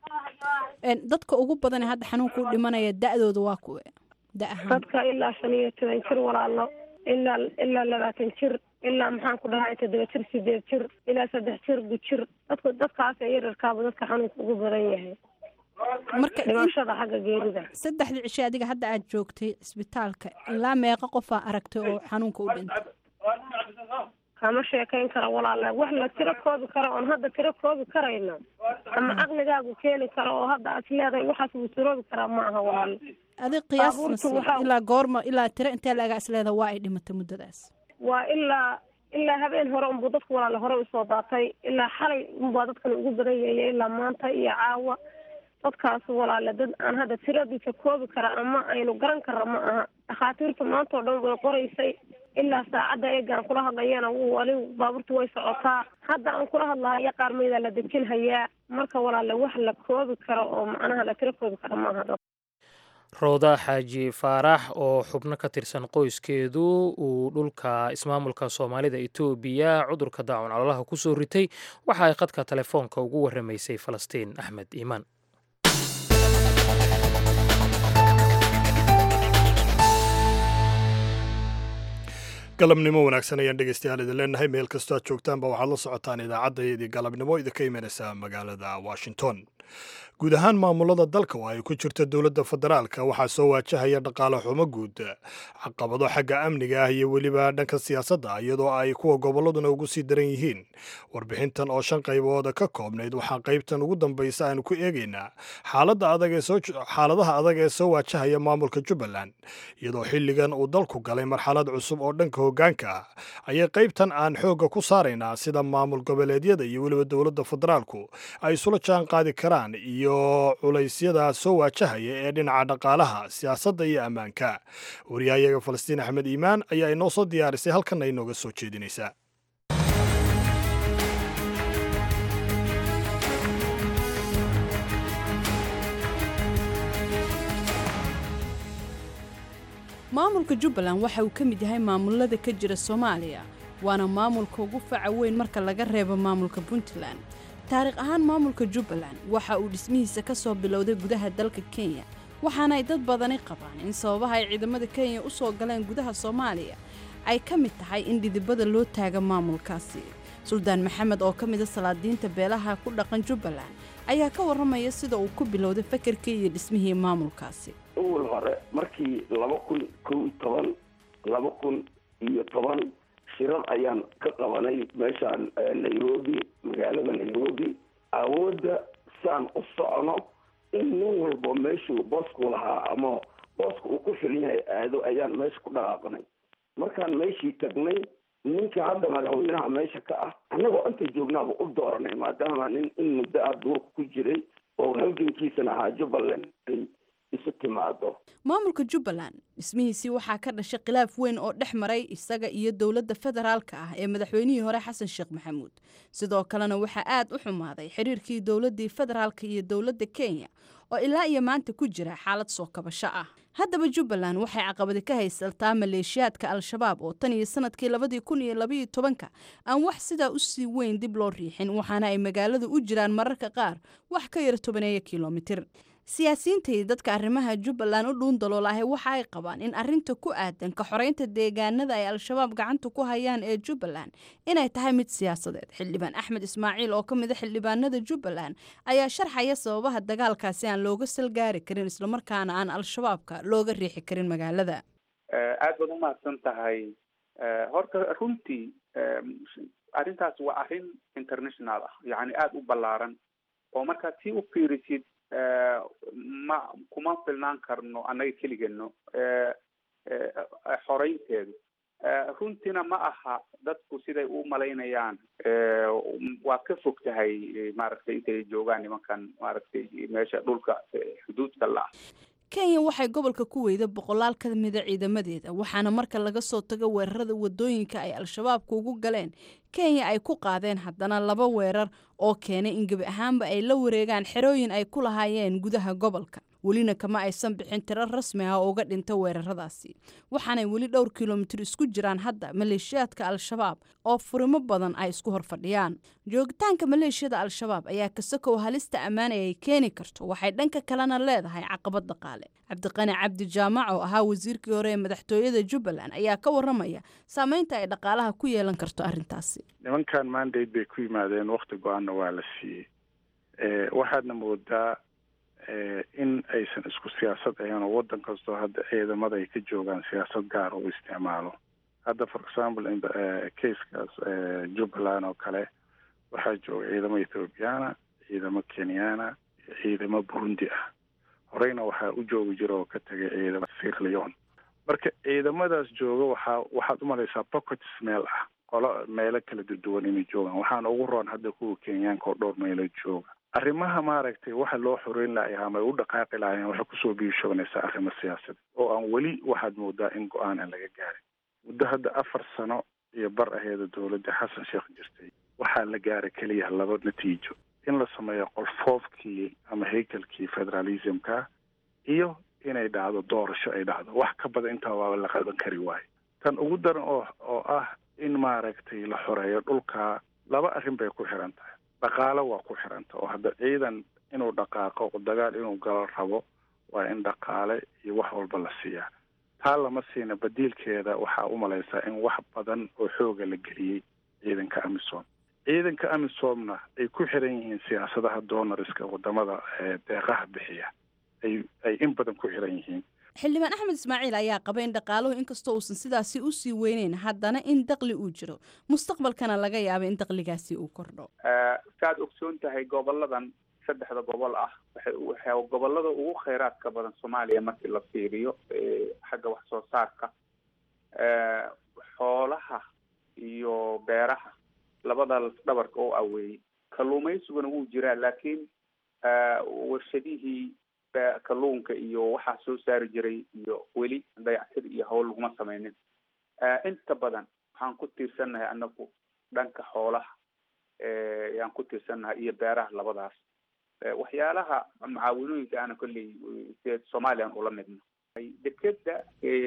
Een, dadka ugu badan ee hadda xanuunka u dhimanaya da-dooda waa kuwe da ahaan dadka ilaa shan iyo toban jir walaalo ilaa ilaa labaatan jir ilaa maxaan ku dhahay toddoba jir sideed jir ilaa saddex jir gujir dadka dadkaas ee yararkaaba dadka xanuunka ugu badan yahay marka in- dhimashada xagga geerida saddexdii cishe adiga hadda aad joogtay cisbitaalka ilaa meeqa qofaa aragtay oo xanuunka u dhintay kama sheekayn karo walaala wax la tiro koobi karo oon hadda tiro koobi karayno ama caqligaagu keeni karo oo hadda aad leedahay waxaas wuu tiroobi karaa ma aha walaala adig qiyaas Baabuurta nasiib waxaa- ilaa goorma ilaa tiro intee laga isleeda waa ay dhimatay muddadaas waa ilaa ilaa habeen hore unbuu dadku walaale hore usoo daatay ilaa xalay unbaa dadkan ugu badan yahay ilaa maanta iyo caawa dadkaas walaale dad aan hadda tiradiisa koobi kara ama aynu garan karra ma aha dhakhaatiirtu maanta oo dhan way qoraysay ilaa saacadda eegaan kula hadlayana wuu wali baabuurtu way socotaa hadda aan kula hadlahayo qaar maydaa la dejin hayaa marka walaale wax la koobi karo oo macnaha la tiro koobi kara ma aha dad rooda xaaji faarax oo xubno ka tirsan qoyskeedu uu dhulka ismaamulka soomaalida etoobiya cudurka daacun calolaha ku soo ritay waxa ay khadka telefoonka ugu warramaysay falastiin axmed iimaan galabnimo wanaagsan ayaan dhegeystayaal idin leenahay meel kastoo aad joogtaanba waxaad la socotaan idaacaddaydii galabnimo idinka imanaysa magaalada washington guud ahaan maamulada dalka oo ay ku jirto dowladda federaalka waxaa soo waajahaya dhaqaale xumo guud caqabado xagga amniga ah iyo weliba dhanka siyaasadda iyadoo ay kuwa gobolladuna ugu sii daran yihiin warbixintan oo shan qaybooda ka koobnayd waxaa qaybtan ugu dambaysa aanu ku eegaynaa xaaladda adag ee soo xaaladaha adag ee soo waajahaya maamulka jubbaland iyadoo xilligan uu dalku galay marxalad cusub oo dhanka hoggaanka ah ayay qaybtan aan xoogga ku saaraynaa sida maamul goboleedyada iyo weliba dowladda federaalku ay isula jaan qaadi karaan iyo culaysyada soo waajahaya ee dhinaca dhaqaalaha siyaasadda iyo ammaanka wariyahayaga falastiin axmed iimaan ayaa inoo soo diyaarisay halkanna inooga soo jeedinaysa maamulka jubbaland waxa uu ka mid yahay maamulada ka jira soomaaliya waana maamulka ugu faca weyn marka laga reebo maamulka puntland taariikh ahaan maamulka jubbaland waxa uu dhismihiisa ka soo bilowday gudaha dalka kenya waxaana ay dad badani qabaan in sababaha ay ciidamada kenya u soo galeen gudaha soomaaliya ay ka mid tahay in dhidibada loo taaga maamulkaasi suldaan maxamed oo ka mida salaadiinta beelaha ku dhaqan jubbaland ayaa ka warramaya sida uu ku bilowday fakarkii iyo dhismihii maamulkaasi awal hore markii laba kun kow iyo toban laba kun iyo toban shirar ayaan ka qabanay meeshaan eh, nairobi magaalada nairobi awoodda saan u socono in nin walba meeshuu boosku lahaa ama booska uu ku filan yahay aado ayaan meesha ku dhaqaaqnay markaan meeshii tagnay ninka hadda madaxweynaha meesha ka ah annagoo inta joognaaba u dooranay maadaama nin in muddo ah duurka ku jiray oo halgankiisana ahaa jubbaland ay isu timaado maamulka jubbaland dhismihiisii waxaa ka dhashay khilaaf weyn oo dhex maray isaga iyo dowladda federaalka ah ee madaxweynihii hore xasan sheekh maxamuud sidoo kalena waxaa aad u xumaaday xiriirkii dowladdii federaalka iyo dowladda kenya oo ilaa iyo maanta ku jira xaalad soo kabasho ah haddaba jubbaland waxay caqabadi ka haysataa maleeshiyaadka al-shabaab oo tan iyo sanadkii labadii kun iyo labaiyo tobanka aan wax sidaa u sii weyn dib loo riixin waxaana ay magaaladu u jiraan mararka qaar wax ka yar tobaneeya kilomitir siyaasiyiinta iyo dadka arrimaha jubbaland u dhuun daloolahay waxa ay qabaan in arinta ku aadan ka xoreynta deegaanada ay al-shabaab gacanta ku hayaan ee jubbaland inay tahay mid siyaasadeed xildhibaan axmed ismaaciil oo ka mid a xildhibaanada jubbaland ayaa sharxaya sababaha dagaalkaasi aan looga salgaari karin islamarkaana aan al-shabaabka looga riixi karin magaalada aad baad umahadsan tahay horta runtii arrintaas waa arrin international ah yacni aada u ballaaran oo markaad si u fiirisid ma kuma filnaan karno annaga keligano xoreynteedu runtiina ma aha dadku siday u malaynayaan waa ka fog tahay maaragtay intay joogaan nimankan maaragtay meesha dhulka xuduudka la ah kenya waxay gobolka ku weyda boqolaal ka mida ciidamadeeda waxaana marka laga soo tago weerarada wadooyinka ay al-shabaabka ugu galeen kenya ay ku qaadeen haddana laba weerar oo keenay in gebi ahaanba ay la wareegaan xerooyin ay ku lahaayeen gudaha gobolka welina kama aysan bixin tiro rasmi ah oo uga dhinta weeraradaasi waxaanay weli dhowr kilomitir isku jiraan hadda maleeshiyaadka al-shabaab oo furimo badan ay isku horfadhiyaan joogitaanka maleeshiyada al-shabaab ayaa kasakow halista ammaanay ay keeni karto waxay dhanka kalena leedahay caqabad dhaqaale cabdiqani cabdi jaamac oo ahaa wasiirkii hore ee madaxtooyada jubbaland ayaa ka waramaya saameynta ay dhaqaalaha ku yeelan karto arrintaasi nimankan mandate bay ku yimaadeen wakti go-aanna waa la siiyey waxaadna moodaa in aysan isku siyaasad ahayn oo waddan kastoo hadda ciidamada ay ka joogaan siyaasad gaar u isticmaalo hadda for example in casekaas jubbaland oo kale waxaa jooga ciidamo ethoobiyaana ciidamo kenyana iyo ciidamo burundi ah horeyna waxaa u joogi jira oo ka tegay ciidamo sir leon marka ciidamadaas jooga waxaa waxaad umalaysaa pockets meel ah qolo meelo kala duduwan inay joogaan waxaana ugu roon hadda kuwa kenyaanka oo dhowr meelo jooga arrimaha maaragtay waxa loo xoreyn lahay ama ay u dhaqaaqi lahaayeen waxay kusoo biishoonaysaa arrimo siyaasadeed oo aan weli waxaad moodaa in go-aan aan laga gaarin muddo hadda afar sano iyo bar aheeda dowladda xasan sheekh jirtay waxaa la gaaray keliya laba natiijo in la sameeyo qolfoofkii ama haykalkii federalismka iyo inay dhacdo doorasho ay dhacdo wax ka badan intaa waaba la qaban kari waayo tan ugu daran oo oo ah in maaragtay la xoreeyo dhulka laba arrin bay ku xiran tahay dhaqaalo waa ku xiranta oo hadda ciidan inuu dhaqaaqo dagaal inuu galo rabo waa in dhaqaale iyo wax walba la siiyaa taa lama siina badiilkeeda waxaa u malaysaa in wax badan oo xooga la geliyey ciidanka amisom ciidanka amisomna ay ku xiran yihiin siyaasadaha donoriska wadamada deeqaha bixiya ay ay in badan ku xiran yihiin xildhibaan axmed ismaaciil ayaa qaba in dhaqaaluhu inkastoo uusan sidaasi usii weyneyn haddana in daqli uu jiro mustaqbalkana laga yaaba in daqligaasi uu kordho saaad ogsoon tahay goboladan saddexda gobol ah waxay waxay gobolada ugu kheyraadka badan soomaaliya markii la fiiriyo xagga wax soo saarka xoolaha iyo beeraha labada dhabarka oo aweeyey kalluumaysiguna wuu jiraa laakiin warshadihii kalluunka iyo waxaa soo saari jiray iyo weli dayactir iyo hawl laguma sameynin inta badan waxaan ku tiirsannahay anagu dhanka xoolaha ayaan ku tiirsannahay iyo beeraha labadaas waxyaalaha mucaawinooyinka ana kolley se somalilan ula midno dekeda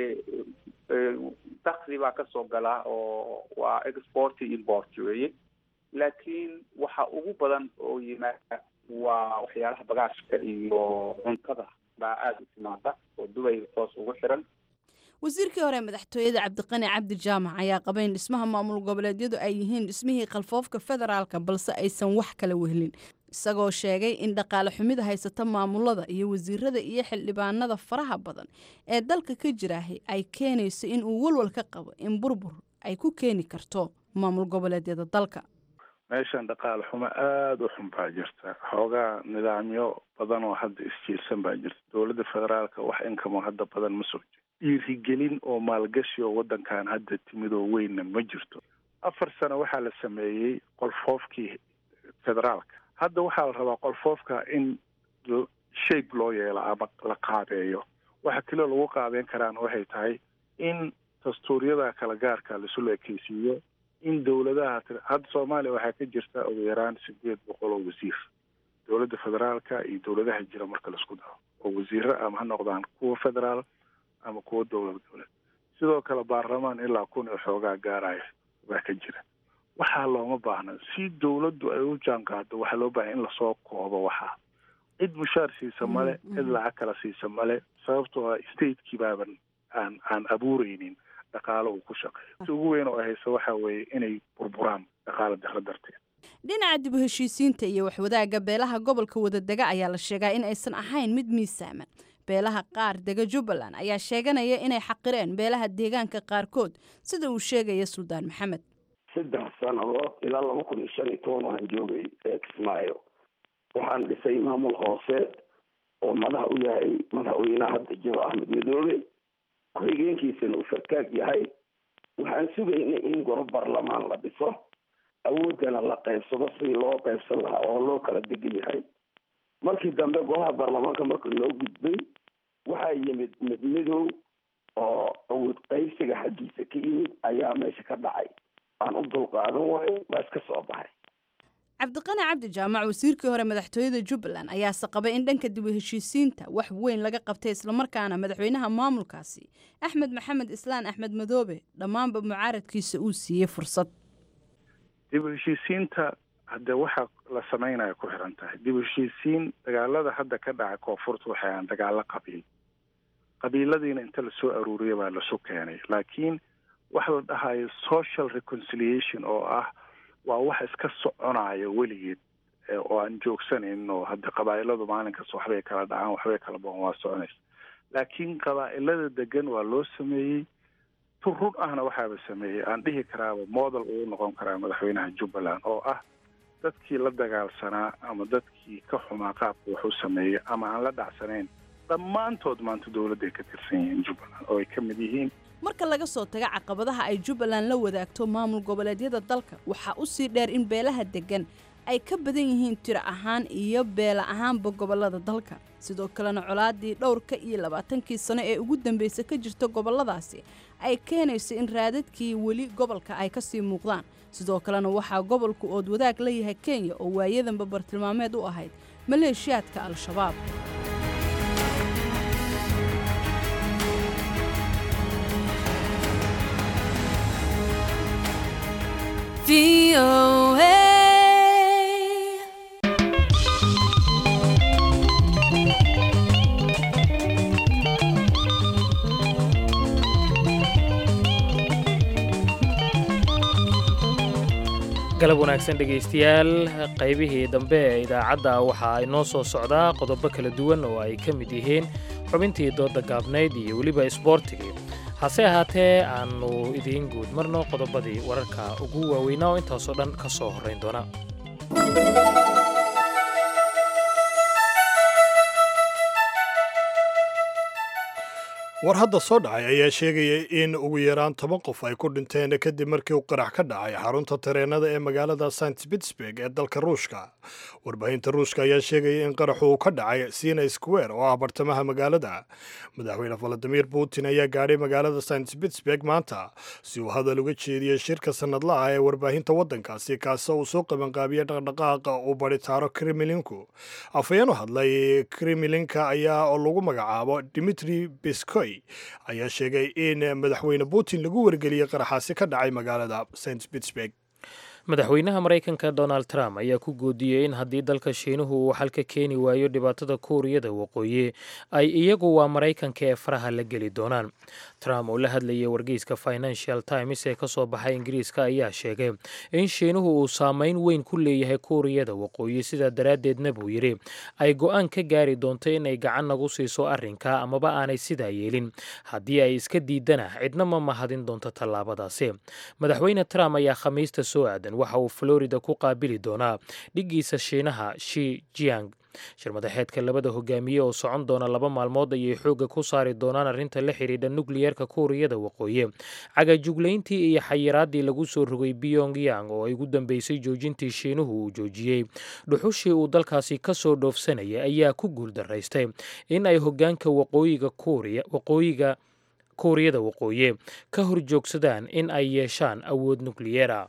dakli baa kasoo galaa oo waa export import weye laakiin waxa ugu badan oo yimaada waa waxyaalaha bagaashka iyo cuntada baa aada u timaada oo dubay toos ugu xiran wasiirkii hore madaxtooyada cabdiqani cabdi jaamac ayaa qaba in dhismaha maamul goboleedyadu ay yihiin dhismihii kalfoofka federaalka balse aysan wax kala wehlin isagoo sheegay in dhaqaale xumida haysata maamulada iyo wasiirada iyo xildhibaanada faraha badan ee dalka ka jiraahi ay keenayso in uu walwal ka qabo in burbur ay ku keeni karto maamul goboleedyada dalka meeshan dhaqaale xumo aada u xun baa jirta xoogaa nidaamyo badan oo hadda isjiirsan baa jirta dowladda federaalka wax inkamo hadda badan ma soo jiro dhiirigelin oo maalgashi oo waddankan hadda timid oo weynna ma jirto afar sano waxaa la sameeyey qolfoofkii federaalka hadda waxaa la rabaa qolfoofka in shape loo yeelo ama la qaabeeyo waxa kaloo lagu qaabeyn karaana waxay tahay in dastuuryada kala gaarka laisula ekeysiiyo in dowladaha hadda soomaaliya waxaa ka jirta ugu yaraan sideed boqol oo wasiir dowladda federaalka iyo dowladaha jira marka laisku daro oo wasiiro ama ha noqdaan kuwa federaal ama kuwa dowlad dowlad sidoo kale baarlamaan ilaa kun iyo xoogaa gaaraya baa ka jira waxaa looma baahna si dowladdu ay u jaan qaado waxaa loo baahanya in lasoo koobo waxaa cid mushaar siisa male cid lacag kala siisa male sababtoo ah stateki baaban aan aan abuureynin dhaqaalo uu ku shaqeeyo ugu weyn oo haysa waxa weeye inay burburaan dhaqaalo daro darteed dhinaca dib u heshiisiinta iyo waxwadaagga beelaha gobolka wadadega ayaa la sheegaa in aysan ahayn mid miisaaman beelaha qaar dega jubbaland ayaa sheeganaya inay xaqireen beelaha deegaanka qaarkood sida uu sheegaya suldaan maxamed saddex sannadood ilaa laba kun iyo shan iyo toban waxaan joogay kismaayo waxaan dhisay maamul hoose oo madax u yahay madaxweynaha hadda jiro axmed madoobe ku-xigeenkiisana uu farkaag yahay waxaan sugaynay in goro baarlamaan la dhiso awooddana la qaybsado sidii loo qaybsan lahaa oo loo kala degan yahay markii dambe golaha baarlamaanka marka loo gudbay waxaa yimid mid midow oo awood qaybsiga xaggiisa ka yimid ayaa meesha ka dhacay aan u dulqaadan waayo waa iska soo baxay cabdiqani cabdi jaamac wasiirkii hore madaxtooyada jubbaland ayaase qabay in dhanka dib u heshiisiinta wax weyn laga qabtay islamarkaana madaxweynaha maamulkaasi axmed maxamed islaan axmed madoobe dhammaanba mucaaradkiisa uu siiyey fursad dib u heshiisiinta hadde waxa la sameynaya ku xiran tahay dib u heshiisiin dagaalada hadda ka dhaca koonfurta waxay ahaan dagaalo qabiil qabiiladiina inta lasoo aruuriya baa lasu keenay laakiin waxa la dhahayo social reconciliation oo ah waa wax iska soconaya weligeed oo aan joogsanayn oo hadda qabaa'iladu maalin kasta waxbay kala dhacaan waxbay kala boon waa soconaysa laakiin qabaa'ilada degan waa loo sameeyey tu run ahna waxaaba sameeyey aan dhihi karaaba model uu noqon karaa madaxweynaha jubbaland oo ah dadkii la dagaalsanaa ama dadkii ka xumaa qaabka wax u sameeyey ama aan la dhacsanayn dhammaantood maanta dowladday ka tirsan yihiin jubbaland oo ay ka mid yihiin marka laga soo tago caqabadaha ay jubbaland la wadaagto maamul goboleedyada dalka waxaa u sii dheer in beelaha deggan ay ka badan yihiin tiro ahaan iyo beela ahaanba gobollada dalka sidoo kalena colaadii dhowrka iyo labaatankii sano ee ugu dambaysa ka jirta gobolladaasi ay keenayso in raadadkii weli gobolka ay ka sii muuqdaan sidoo kalena waxaa gobolku ood wadaag la yahay kenya oo waayadanba bartilmaameed u ahayd maleeshiyaadka al-shabaab galab wanaagsan dhegaystayaal qaybihii dambe ee idaacadda waxaa inoo soo socdaa qodobo kala duwan oo ay ka mid yihiin xubintii dooda gaabnayd iyo weliba isboortigii hase ahaatee aannu idiin guud marno qodobadii wararka ugu waaweynaa oo intaasoo dhan ka soo horrayn doona war hadda soo dhacay ayaa sheegaya in ugu yaraan toban qof ay ku dhinteen kadib markii uu qarax ka dhacay xarunta tareenada ee magaalada st pittsburg ee dalka ruushka warbaahinta ruushka ayaa sheegaya in qaraxu uu ka dhacay sina square oo ah bartamaha magaalada madaxweyne valadimir putin ayaa gaadhay magaalada st pittsburg maanta si uu hadal uga jeediyey shirka sanadlaha ee warbaahinta waddankaasi kaasoo uu soo qabanqaabiyey dhaqdhaqaaqa uu baritaaro kremlinku afhayeen u hadlay kremlinka ayaa oo lagu magacaabo dimitri biskoy ayaa sheegay in madaxweyne putin lagu wargeliyey qaraxaasi ka dhacay magaalada st pittsburg madaxweynaha maraykanka donald trump ayaa ku goodiyey in haddii dalka shiinuhu uu xal ka keeni waayo dhibaatada kuuriyada waqooyi ay iyagu waa maraykanka ee faraha la geli doonaan trump oo la hadlayay wargeyska financial times ee kasoo baxay ingiriiska ayaa sheegay in shiinuhu uu saameyn weyn ku leeyahay kuuriyada waqooyi sidaa daraaddeedna buu yidhi ay go-aan ka gaari doonto inay gacan nagu siiso arrinka amaba aanay sidaa yeelin haddii ay iska diidana cidna ma mahadin doonto tallaabadaasi madaxweyne trump ayaa khamiista soo aadan waxa uu florida ku qaabili doonaa dhiggiisa shiinaha shi jiang shirmadaxeedka labada hogaamiye oo socon doona laba maalmood ayay xoogga ku saari doonaan arrinta la xidhiidha nukliyeerka kuuriyada waqooyi cagajuglayntii iyo xayiraadii lagu soo rogay pyongyang oo ay ugu dambeysay joojintii shiinuhu uu joojiyey dhuxushii uu dalkaasi ka soo dhoofsanayay ayaa ku guuldaraystay in ay hogaanka waqooyiga kuuriya waqooyiga kuuriyada waqooyi ka horjoogsadaan in ay yeeshaan awood nukliyeera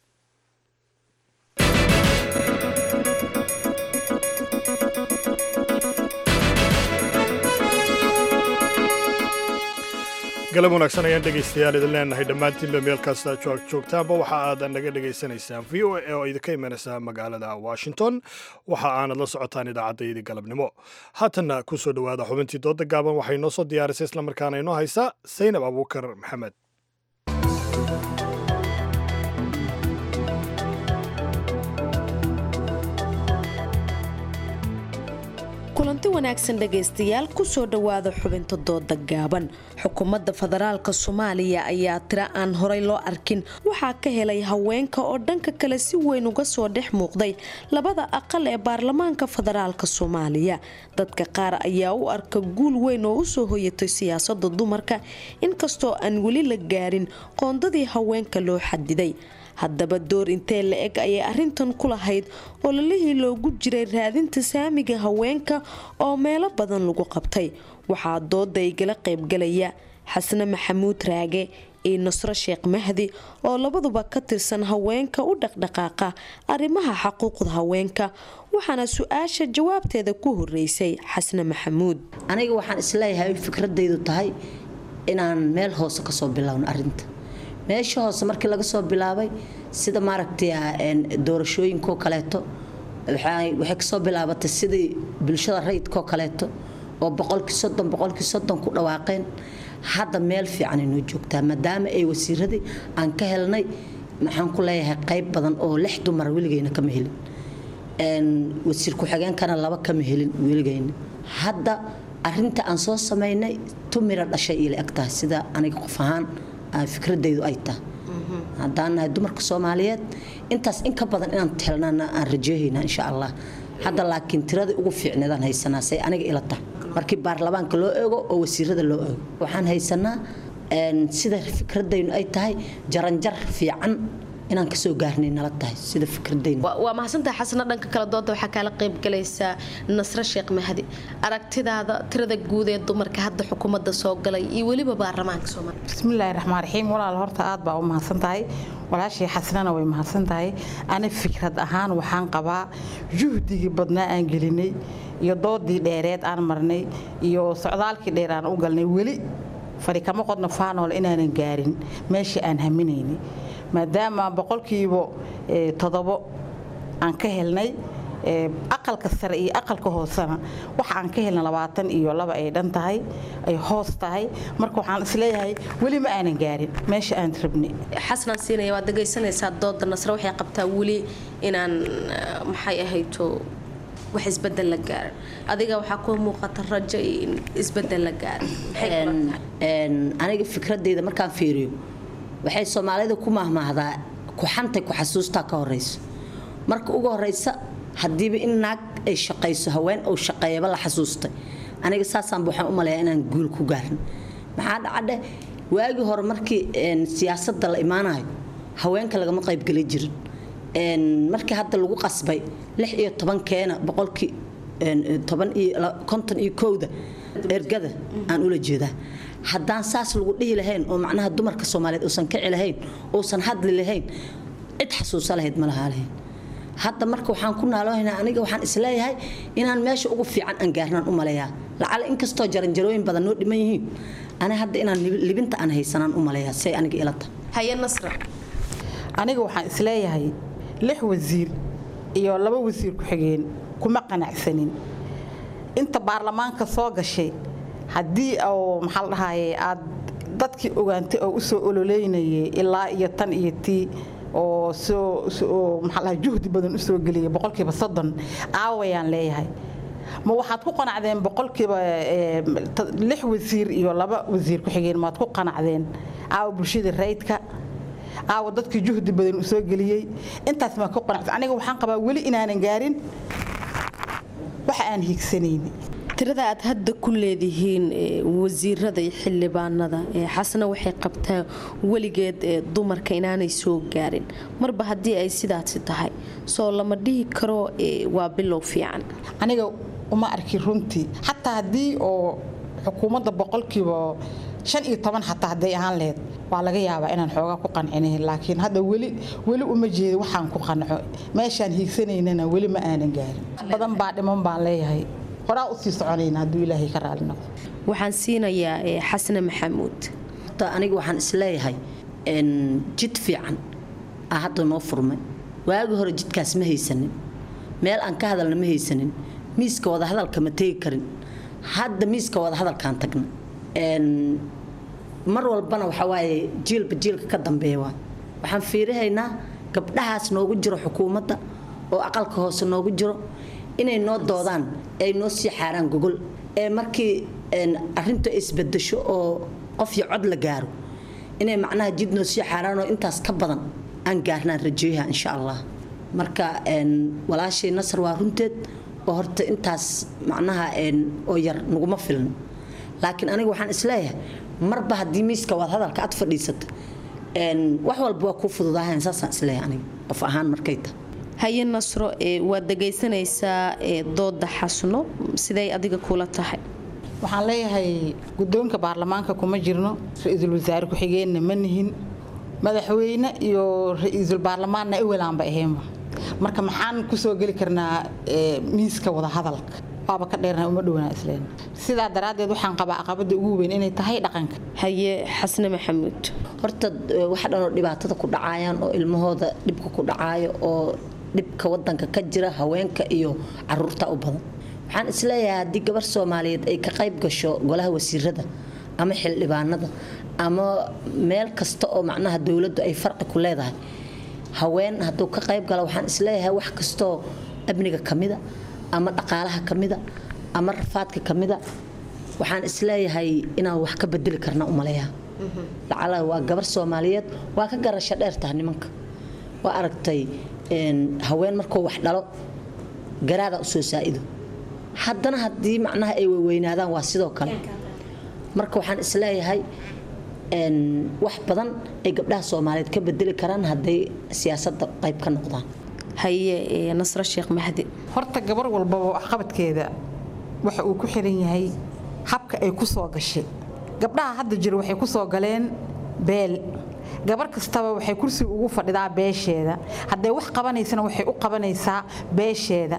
galab wanaagsan ayaan dhegaystayaal idin leenahay dhammaantiinba meel kasta joogtaanba waxa aad naga dhagaysanaysaan v o a oo idinka imanaysa magaalada washington waxa aanad la socotaan idaacaddaydi galabnimo haatanna ku soo dhowaada xubintii dooda gaaban waxay noo soo diyaarisay islamarkaana inoo haysa saynab abuukar maxamed kulanti wanaagsan dhegaystayaal kusoo dhowaada xubinta dooda gaaban xukuumadda federaalka soomaaliya ayaa tira aan horay loo arkin waxaa ka helay haweenka oo dhanka kale si weyn uga soo dhex muuqday labada aqal ee baarlamaanka federaalka soomaaliya dadka qaar ayaa u arka guul weyn oo usoo hoyatay siyaasada dumarka inkastoo aan weli la gaarin qoondadii haweenka loo xadiday haddaba door intee la eg ayay arintan ku lahayd oo lalihii loogu jiray raadinta saamiga haweenka oo meelo badan lagu qabtay waxaa dooda igala qaybgalaya xasne maxamuud raage iyo nasro sheekh mahdi oo labaduba ka tirsan haweenka u dhaqdhaqaaqa arrimaha xaquuqda haweenka waxaana su-aasha jawaabteeda ku horeysay xasne maxamuud aniga waxaan isleeyahay fikradaydu tahay inaan meel hoose kasoo bilowno arinta meesha hoose markii laga soo bilaabay sida maaragtay doorashooyinkoo kaleeto waxay kasoo bilaabatay sidii bulshada rayidkoo kaleeto oo boqolkii soddon boqolkii soddon ku dhawaaqeen hadda meel fiican inoo joogtaa maadaama ay wasiiradii aan ka helnay maxaan ku leeyahay qayb badan oo lix dumar weligeyna kama helin wasiir ku-xigeenkana laba kama helin weligeyna hadda arinta aan soo samaynay tumira dhashay ila eg tahay sida aniga qof ahaan fikradaydu ay tahay haddaan nahay dumarka soomaaliyeed intaas in ka badan inaan helnana aan rajeehaynaa insha allah hadda laakiin tiradii ugu fiicneedaan haysanaa say aniga ila tahay markii baarlamaanka loo eego oo wasiirada loo eego waxaan haysanaa sida fikradaynu ay tahay jaranjar fiican inaan kasoo gaarnay nala tahay sida fikradaynu waa mahadsantahay xasana dhanka kale dooda waxaa kaala qaybgalaysaa nasre sheekh mahdi aragtidaada tirada guud ee dumarka hadda xukuumadda soo galay iyo weliba baarlamaanka soomaaliya bismillaahi raxmaan raxiim walaal horta aad baa u mahadsan tahay walaashii xasanana way mahadsan tahay ani fikrad ahaan waxaan qabaa juhdigii badnaa aan gelinay iyo doodii dheereed aan marnay iyo socdaalkii dheer aan u galnay weli fari kama qodno faanool inaanan gaarin meeshii aan haminaynay maadaama boqolkiiba todobo aan ka helnay aqalka sare iyo aqalka hoosena waxa aan ka helna labaatan iyo laba ay dhan tahay ay hoos tahay marka waxaan isleeyahay weli ma aanan gaarin meesha aan rabnay xasanaan siinaya waad dhegaysanaysaa dooda nasre waxay qabtaa weli inaan maxay ahayto wax isbedel la gaarin adiga waxaa kuu muuqata rajo in isbedel la gaarin aniga fikradeyda markaan fiiriyo waxay soomaalida ku mahmaahdaa kuxantay ku xasuustaa ka horeyso marka ugu horeysa hadiiba in naag ay shaqayso haween uu shaqeeyaba la xasuustay aniga saasaanba waxaan u maleeyaa inaan guul ku gaarin maxaa dhacadhe waagii hore markii siyaasadda la imaanayo haweenka lagama qaybgeli jirin markii hadda lagu qasbay lix iyo tobankeena boqolkii toban iyo konton iyo kowda ergada aan ula jeedaa haddaan saas lagu dhihi lahayn oo macnaha dumarka soomaaliyeed uusan kici lahayn uusan hadli lahayn cid xasuusa lahayd ma lahaa lahayn hadda marka waxaan ku naaloohaynaa aniga waxaan isleeyahay inaan meesha ugu fiican aan gaarnaan u maleeyaa lacala inkastoo jaranjarooyin badan noo dhiman yihiin ani hadda inaan libinta aan haysanaan u maleeyaa say aniga ila tahay haye nasra aniga waxaan isleeyahay lix wasiir iyo laba wasiir ku-xigeen kuma qanacsanin inta baarlamaanka soo gashay haddii oo maxaa la dhahaye aad dadkii ogaantay oo usoo ololeynayay ilaa iyo tan iyo tii oo soo maxaa la juhdi badan usoo geliyay boqolkiiba soddon aawayaan leeyahay ma waxaad ku qanacdeen boqolkiiba lix wasiir iyo laba wasiir ku-xigeen maad ku qanacdeen aawa bulshada rayidka aawa dadkii juhdi badan usoo geliyey intaas maa ku qanacsan aniga waxaan qabaa weli inaanan gaarin waxa aan higsanayni tirada aad hadda ku leedihiin wasiirada iyo xildhibaanada xasna waxay qabtaa weligeed dumarka inaanay soo gaarin marba haddii ay sidaasi tahay soo lama dhihi karo waa bilow fiican aniga uma arki runtii xataa haddii oo xukuumadda boqolkiiba shan iyo toban xataa hadday ahaan laheyd waa laga yaabaa inaan xoogaa ku qancinayn laakiin hadda weli weli uma jeeda waxaan ku qanco meeshaan hiigsanaynana weli ma aanan gaarin badan baa dhiman baan leeyahay horaa usii soconayna hadduu ilaahay ka raali noqdo waxaan siinayaa xasne maxamuud aniga waxaan isleeyahay jid fiican aa hadda noo furmay waagi hore jidkaas ma haysanin meel aan ka hadalna ma haysanin miiska wadahadalka ma tegi karin hadda miiska wadahadalkaan tagna mar walbana waxaa waaye jiilba jiilka ka dambeeya waay waxaan fiirihaynaa gabdhahaas noogu jiro xukuumadda oo aqalka hoose noogu jiro inay noo doodaan ay noo sii xaaraan gogol ee markii arintu isbedesho oo qof iyo cod la gaaro inay macnaha jid noo sii xaaraan oo intaas ka badan aan gaarnaan rajeeyaha insha allah marka walaashay nasar waa runteed oo horta intaas macnaha oo yar naguma filno laakiin aniga waxaan isleeyahay marba haddii miiska waad hadalka ad fadhiisata wax walba waa kuu fududaahan saasaan isleeyahay aniga qof ahaan markay tahay haye nasro waad dhegaysanaysaa dooda xasno siday adiga kula tahay waxaan leeyahay guddoonka baarlamaanka kuma jirno ra-iisul wasaare ku-xigeenna ma nihin madaxweyne iyo ra-iisul baarlamaanna ewelaanba ahaynba marka maxaan kusoo geli karnaa miiska wadahadalka waaba ka dheerna uma dhowna isleen sidaa daraaddeed waxaan qabaa aqabada ugu weyn inay tahay dhaqanka haye xasne maxamuud horta waxa dhanoo dhibaatada ku dhacayaan oo ilmahooda dhibka ku dhacaayo oo dhibka wadanka ka jira haweenka iyo caruurta u badan waxaan isleeyahay haddii gabar soomaaliyeed ay ka qayb gasho golaha wasiirada ama xildhibaanada ama meel kasta oo macnaha dowladdu ay farqi ku leedahay haween hadduu ka qayb gala waxaan isleeyahay wax kastoo amniga ka mida ama dhaqaalaha ka mida ama rafaadka ka mida waxaan isleeyahay inaan wax ka bedeli karna umaleeyaa lacala waa gabar soomaaliyeed waa ka garasho dheer taha nimanka waa aragtay haween markuu wax dhalo garaada usoo saaido haddana haddii macnaha ay weynaadaan waa sidoo kale marka waxaan isleeyahay wax badan ay gabdhaha soomaaliyeed ka bedeli karaan hadday siyaasada qayb ka noqdaan haye nasro sheekh mahdi horta gabar walbaba waxqabadkeeda waxa uu ku xiran yahay habka ay ku soo gashay gabdhaha hadda jira waxay ku soo galeen beel gabar kastaba waxay kursiga ugu fadhidaa beesheeda hadday wax qabanaysana waxay u qabanaysaa beesheeda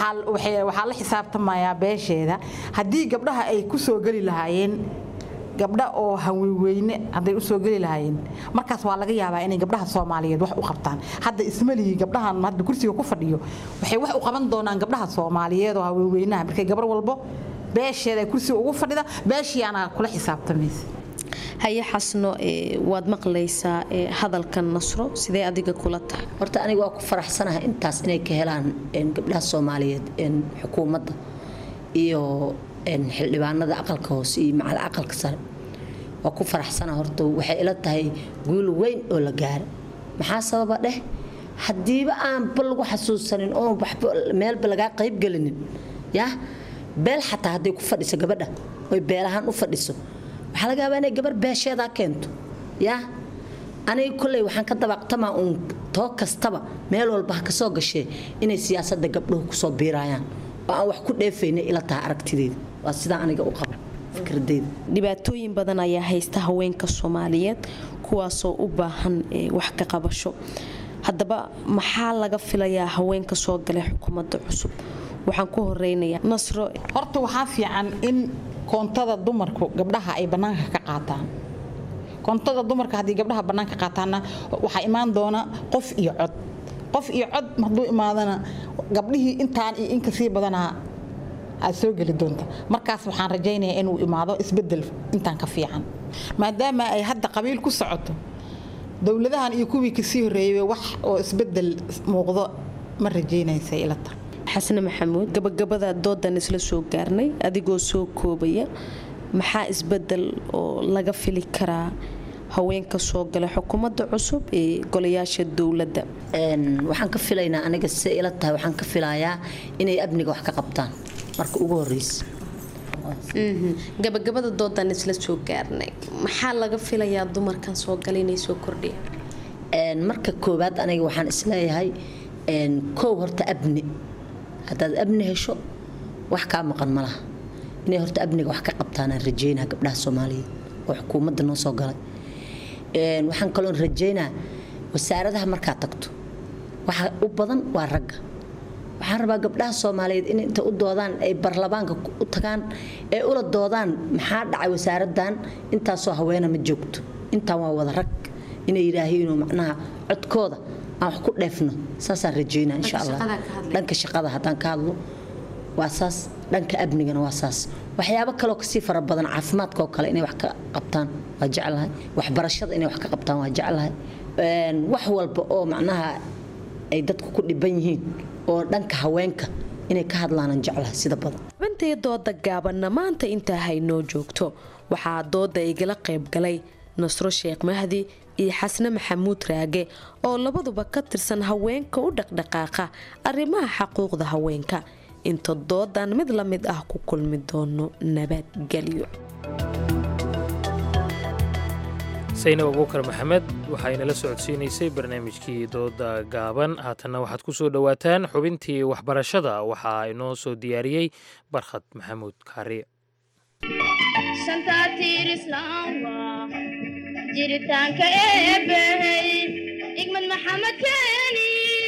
waxaa la xisaabtamayaa beesheeda haddii gabdhaha ay ku soo geli lahaayeen gabdha oo haweweyne hadday usoo geli lahaayeen markaas waa laga yaabaa inay gabdhaha soomaaliyeed wax u qabtaan hadda ismalihii gabdhahan hadda kursiga ku fadhiyo waxay wax u qaban doonaan gabdhaha soomaaliyeed oo haweweynaha markay gabar walbo beesheeda kursiga ugu fadhida beeshii anaa kula xisaabtamaysa haye xasno waad maqlaysaa hadalkan nasro sidee adiga kula tahay horta aniga waa ku faraxsanahay intaas inay ka helaan gabdhaha soomaaliyeed xukuumadda iyo xildhibaanada aqalka hoose iyo macal aqalka sare waa ku faraxsana horta waxay ila tahay guul weyn oo la gaara maxaa sababa dheh haddiiba aanba lagu xasuusanin oo waxba meelba lagaa qaybgelinin ya beel xataa hadday ku fadhiso gabadha oy beelahaan u fadhiso waxaa laga yaabaa inay gabar beesheedaa keento ya aniga kolley waxaan ka dabaqtamaa uun too kastaba meel walba ha kasoo gashee inay siyaasadda gabdhuhu kusoo biiraayaan oo aan wax ku dheefayna ila tahay aragtideeda waa sidaa aniga u qaba fikradeyda dhibaatooyin badan ayaa haysta haweenka soomaaliyeed kuwaasoo u baahan wax ka qabasho haddaba maxaa laga filayaa haweenka soo galay xukuumadda cusub waxaan ku horeynayaa nasro horta waxaa fiican in koontada dumarku gabdhaha ay bannaanka ka qaataan koontada dumarka haddii gabdhaha bannaanka qaataanna waxaa imaan doona qof iyo cod qof iyo cod hadduu imaadana gabdhihii intaan iyo inka sii badanaa aad soo geli doonta markaas waxaan rajaynayaa inuu imaado isbedel intaan ka fiican maadaama ay hadda qabiil ku socoto dowladahan iyo kuwii kasii horreeyay wax oo isbedel muuqdo ma rajaynaysa ilata xasne maxamuud gabagabada doodan isla soo gaarnay adigoo soo koobaya maxaa isbedel oo laga fili karaa haweenka soo gala xukuumadda cusub ee golayaasha dowladda waxaan ka filaynaa aniga si ila tahay waxaan ka filayaa inay amniga wax ka qabtaan marka ugu horeysa gabagabada doodan isla soo gaarnay maxaa laga filayaa dumarkan soo gala inay soo kordhiyaan marka koowaad aniga waxaan isleeyahay kow horta abni haddaad abni hesho wax kaa maqan ma laha inay horta abniga wax ka qabtaanaan rajeynaa gabdhaha soomaaliyeed oo xukuumadda noo soo galay waxaan kaloon rajeynaa wasaaradaha markaad tagto waxa u badan waa ragga waxaan rabaa gabdhaha soomaaliyeed in inta u doodaan ay barlamaanka u tagaan ee ula doodaan maxaa dhacay wasaaradan intaasoo haweena ma joogto intaan waa wada rag inay yidhaahiinoo macnaha codkooda aan wax ku dheefno saasaan rajeynaa insha allah dhanka shaqada haddaan ka hadlo waa saas dhanka amnigana waa saas waxyaabo kaloo kasii fara badan caafimaadka oo kale inay wax ka qabtaan waa jeclahay waxbarashada inay wax ka qabtaan waa jeclahay wax walba oo macnaha ay dadku ku dhiban yihiin oo dhanka haweenka inay ka hadlaanaan jeclahay sida badan xubintay dooda gaabanna maanta intaa haynoo joogto waxaa dooda igala qayb galay nasro sheekh mahdi iyo xasne maxamuud raage oo labaduba ka tirsan haweenka u dhaqdhaqaaqa arrimaha xaquuqda haweenka inta doodan mid la mid ah ku kulmi doono nabadgelyo saynab abuukar maxamed waxaynala socodsiinaysay barnaamijkii dooda gaaban haatanna waxaad ku soo dhowaataan xubintii waxbarashada waxaa inoo soo diyaariyey barkhad maxamuud kaariye jiritaanka eebbahey igmad maxamed keeni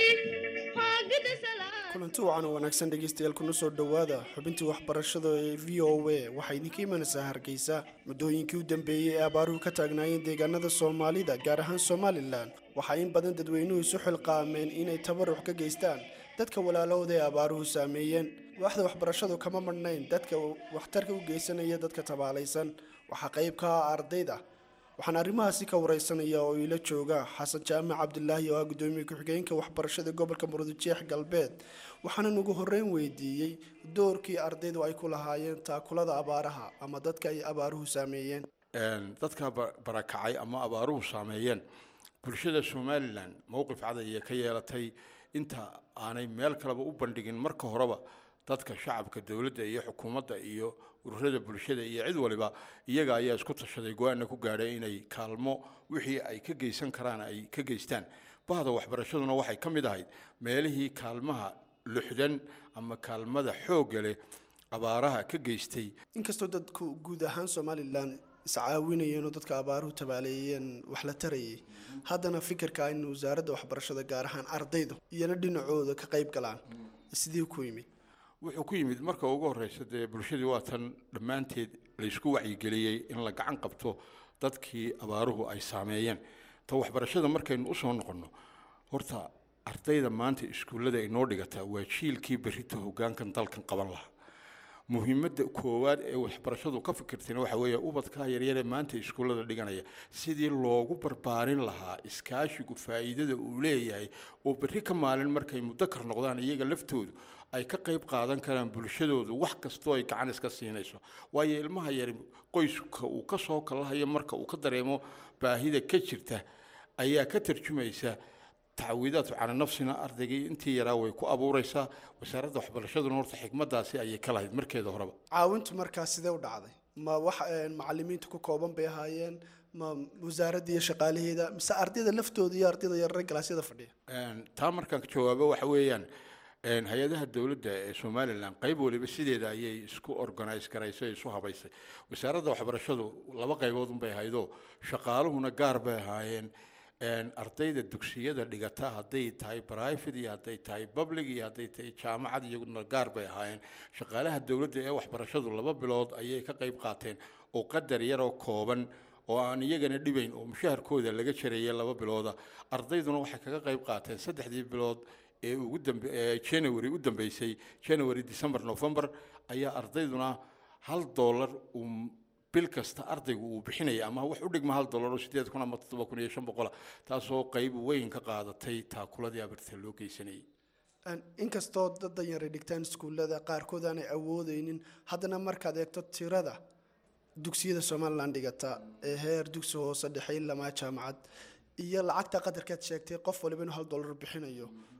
kulanti wacan oo wanaagsan dhegaystayaal kuna soo dhowaada xubintii waxbarashada ee v o a waxaa idinka imanaysaa hargeysa muddooyinkii u dambeeyey ee abaaruhu ka taagnaayeen deegaanada soomaalida gaar ahaan somalilan waxaa in badan dadweynuhu isu xilqaameen inay tabarux ka geystaan dadka walaalahooda ee abaaruhu saameeyeen waaxda waxbarashadu kama madhnayn dadka waxtarka u geysanaya dadka tabaalaysan waxaa qayb ka ah ardayda waxaan arrimahaasi ka wareysanaya oo ila jooga xasan jaamac cabdilaahi oo ah gudoomiye ku-xigeenka waxbarashada gobolka murudujeex galbeed waxaanan ugu horeyn weydiiyey doorkii ardaydu ay ku lahaayeen taakulada abaaraha ama dadka ay abaaruhu saameeyeen dadka barakacay ama abaaruhu saameeyeen bulshada somalilan mowqif cad ayay ka yeelatay inta aanay meel kaleba u bandhigin marka horeba dadka shacabka dowladda iyo xukuumadda iyo ururada bulshada iyo cid waliba iyaga ayaa isku tashaday go-aanna ku gaadhay inay kaalmo wixii ay ka geysan karaan ay ka geystaan bahda waxbarashaduna waxay ka mid ahayd meelihii kaalmaha luxdan ama kaalmada xoogga leh abaaraha ka geystay inkastoo dadku guud ahaan somalilan iscaawinayeen oo dadka abaaruhu tabaaleeyeen wax la tarayay haddana fikirka in wasaaradda waxbarashada gaar ahaan ardaydu iyana dhinacooda ka qayb galaan sidii ku yimid wuxuu ku yimid marka ugu horeysa dee bulshadii waa tan dhammaanteed laysku wacyigeliyey in la gacan qabto dadkii abaaruhu ay saameeyeen ta waxbarashada markaynu usoo noqonno horta ardayda maanta iskuullada inoo dhigataa waa jiilkii berrita hoggaankan dalkan qaban lahaa muhiimadda koowaad ee waxbarashadu ka fikirtayna waxa weeye ubadkaa yaryaree maanta iskuullada dhiganaya sidii loogu barbaarin lahaa iskaashigu faa'iidada uu leeyahay oo berri ka maalin markay mudakar noqdaan iyaga laftoodu ay ka qayb qaadan karaan bulshadoodu wax kastoo ay gacan iska siinayso waayo ilmaha yari qoyska uu ka soo kalahayo marka uu ka dareemo baahida ka jirta ayaa ka tarjumaysa tacwiidaadku cala nafsina ardaygii intii yaraa way ku abuuraysaa wasaaradda waxbarashaduna horta xikmadaasi ayay ka lahayd markeeda horeba caawintu markaa sidee u dhacday ma wax macalimiinta ku kooban bay ahaayeen ma wasaaradda iyo shaqaalaheeda mise ardayda laftooda iyo ardayda yarare galaasyada fadhiya taa markaan ka jawaabo waxa weeyaan hay-adaha dowladda ee somalilan qayb waliba sideeda ayay isku organise garaysay isu habaysay wasaaradda waxbarashadu laba qaybood unbay ahaydoo shaqaaluhuna gaar bay ahaayeen ardayda dugsiyada dhigata hadday tahay private iyo hadday tahay public iyo hadday tahay jaamacad iyaguna gaar bay ahaayeen shaqaalaha dowladda ee waxbarashadu laba bilood ayay ka qayb qaateen oo qadar yaroo kooban oo aan iyagana dhibayn oo mushaharkooda laga jareeyay laba bilooda ardayduna waxay kaga qayb qaateen saddexdii bilood ee ugu dambe ee january u dambeysay january december november ayaa ardayduna hal dollar uu bil kasta ardaygu uu bixinaya ama wax u dhigma hal dollar oo sideed kun ama toddoba kun iyo shan boqola taasoo qayb weyn ka qaadatay taakuladii abarta loo geysanayay inkastoo dad danyar ay dhigtaan iskuullada qaarkood aanay awoodeynin haddana markaad eegto tirada dugsiyada somalilan dhigata ee heer dugsi hoose dhexe ilamaa jaamacad iyo lacagta qadarkaad sheegtay qof waliba inuu hal dollar bixinayo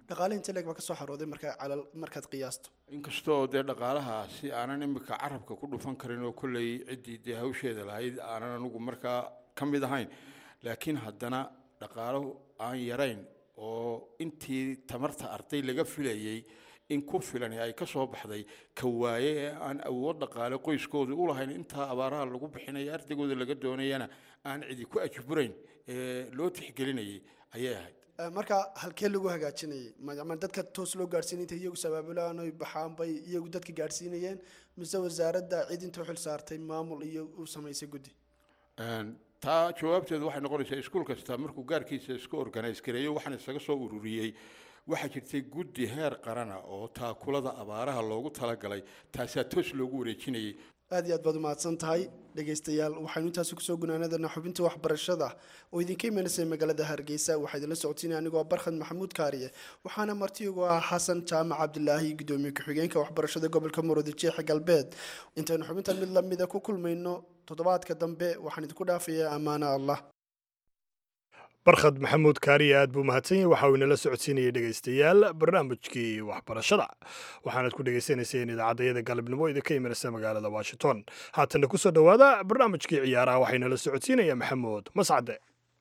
dhaqaale inta leeg baa kasoo xarooday markaa calal markaad qiyaasto inkastoo dee dhaqaalahaasi aanan imika carabka ku dhufan karin oo kolley ciddii dee hawsheeda lahayd aanan anigu markaa ka mid ahayn laakiin haddana dhaqaalo aan yarayn oo intii tamarta arday laga filayey in ku filan ay ka soo baxday ka waaye ee aan awood dhaqaale qoyskooda u lahayn intaa abaaraha lagu bixinaya ardaygooda laga doonayana aan cidi ku ajburayn ee loo tixgelinayay ayay ahayd Eh, marka halkee lagu hagaajinayay Ma- ma dadka toos loo gaadhsiinay intay iyagu sabaabulaan oy baxaan bay iyagu dadka gaadhsiinayeen mise wasaaradda cid inta u xil saartay maamul iyo u samaysay guddi Een, taa jawaabteedu waxay noqonaysaa iskuul kasta markuu gaarkiisa isku organise gareeyo waxaan isaga soo ururiyey waxaa jirtay guddi heer qarana oo taakulada abaaraha loogu talagalay taasaa toos loogu wareejinayay aad iyo aad baad umahadsan tahay dhegaystayaal waxaynu intaasi kusoo gunaanadana xubinta waxbarashada oo idinka imaneysay magaalada hargeysa waxaa idinla socotiinaya anigoo barkhad maxamuud kaariye waxaana marti ugu ah xasan jaamac cabdilaahi gudoomiye ku-xigeenka waxbarashada gobolka muruudi jeexa galbeed intaynu xubintan mid lamida ku kulmayno toddobaadka dambe waxaan idinku dhaafayaa ammaano allah barkhad maxamuud kaariye aad buu mahadsan yahay waxa uu inala socodsiinayay dhegaystayaal barnaamijkii waxbarashada waxaanaad ku dhegaysanayseen idaacadayada galabnimo idinka imanaysa magaalada washington haatana kusoo dhowaada barnaamijkii ciyaaraha waxaa inala socodsiinaya maxamuud mascade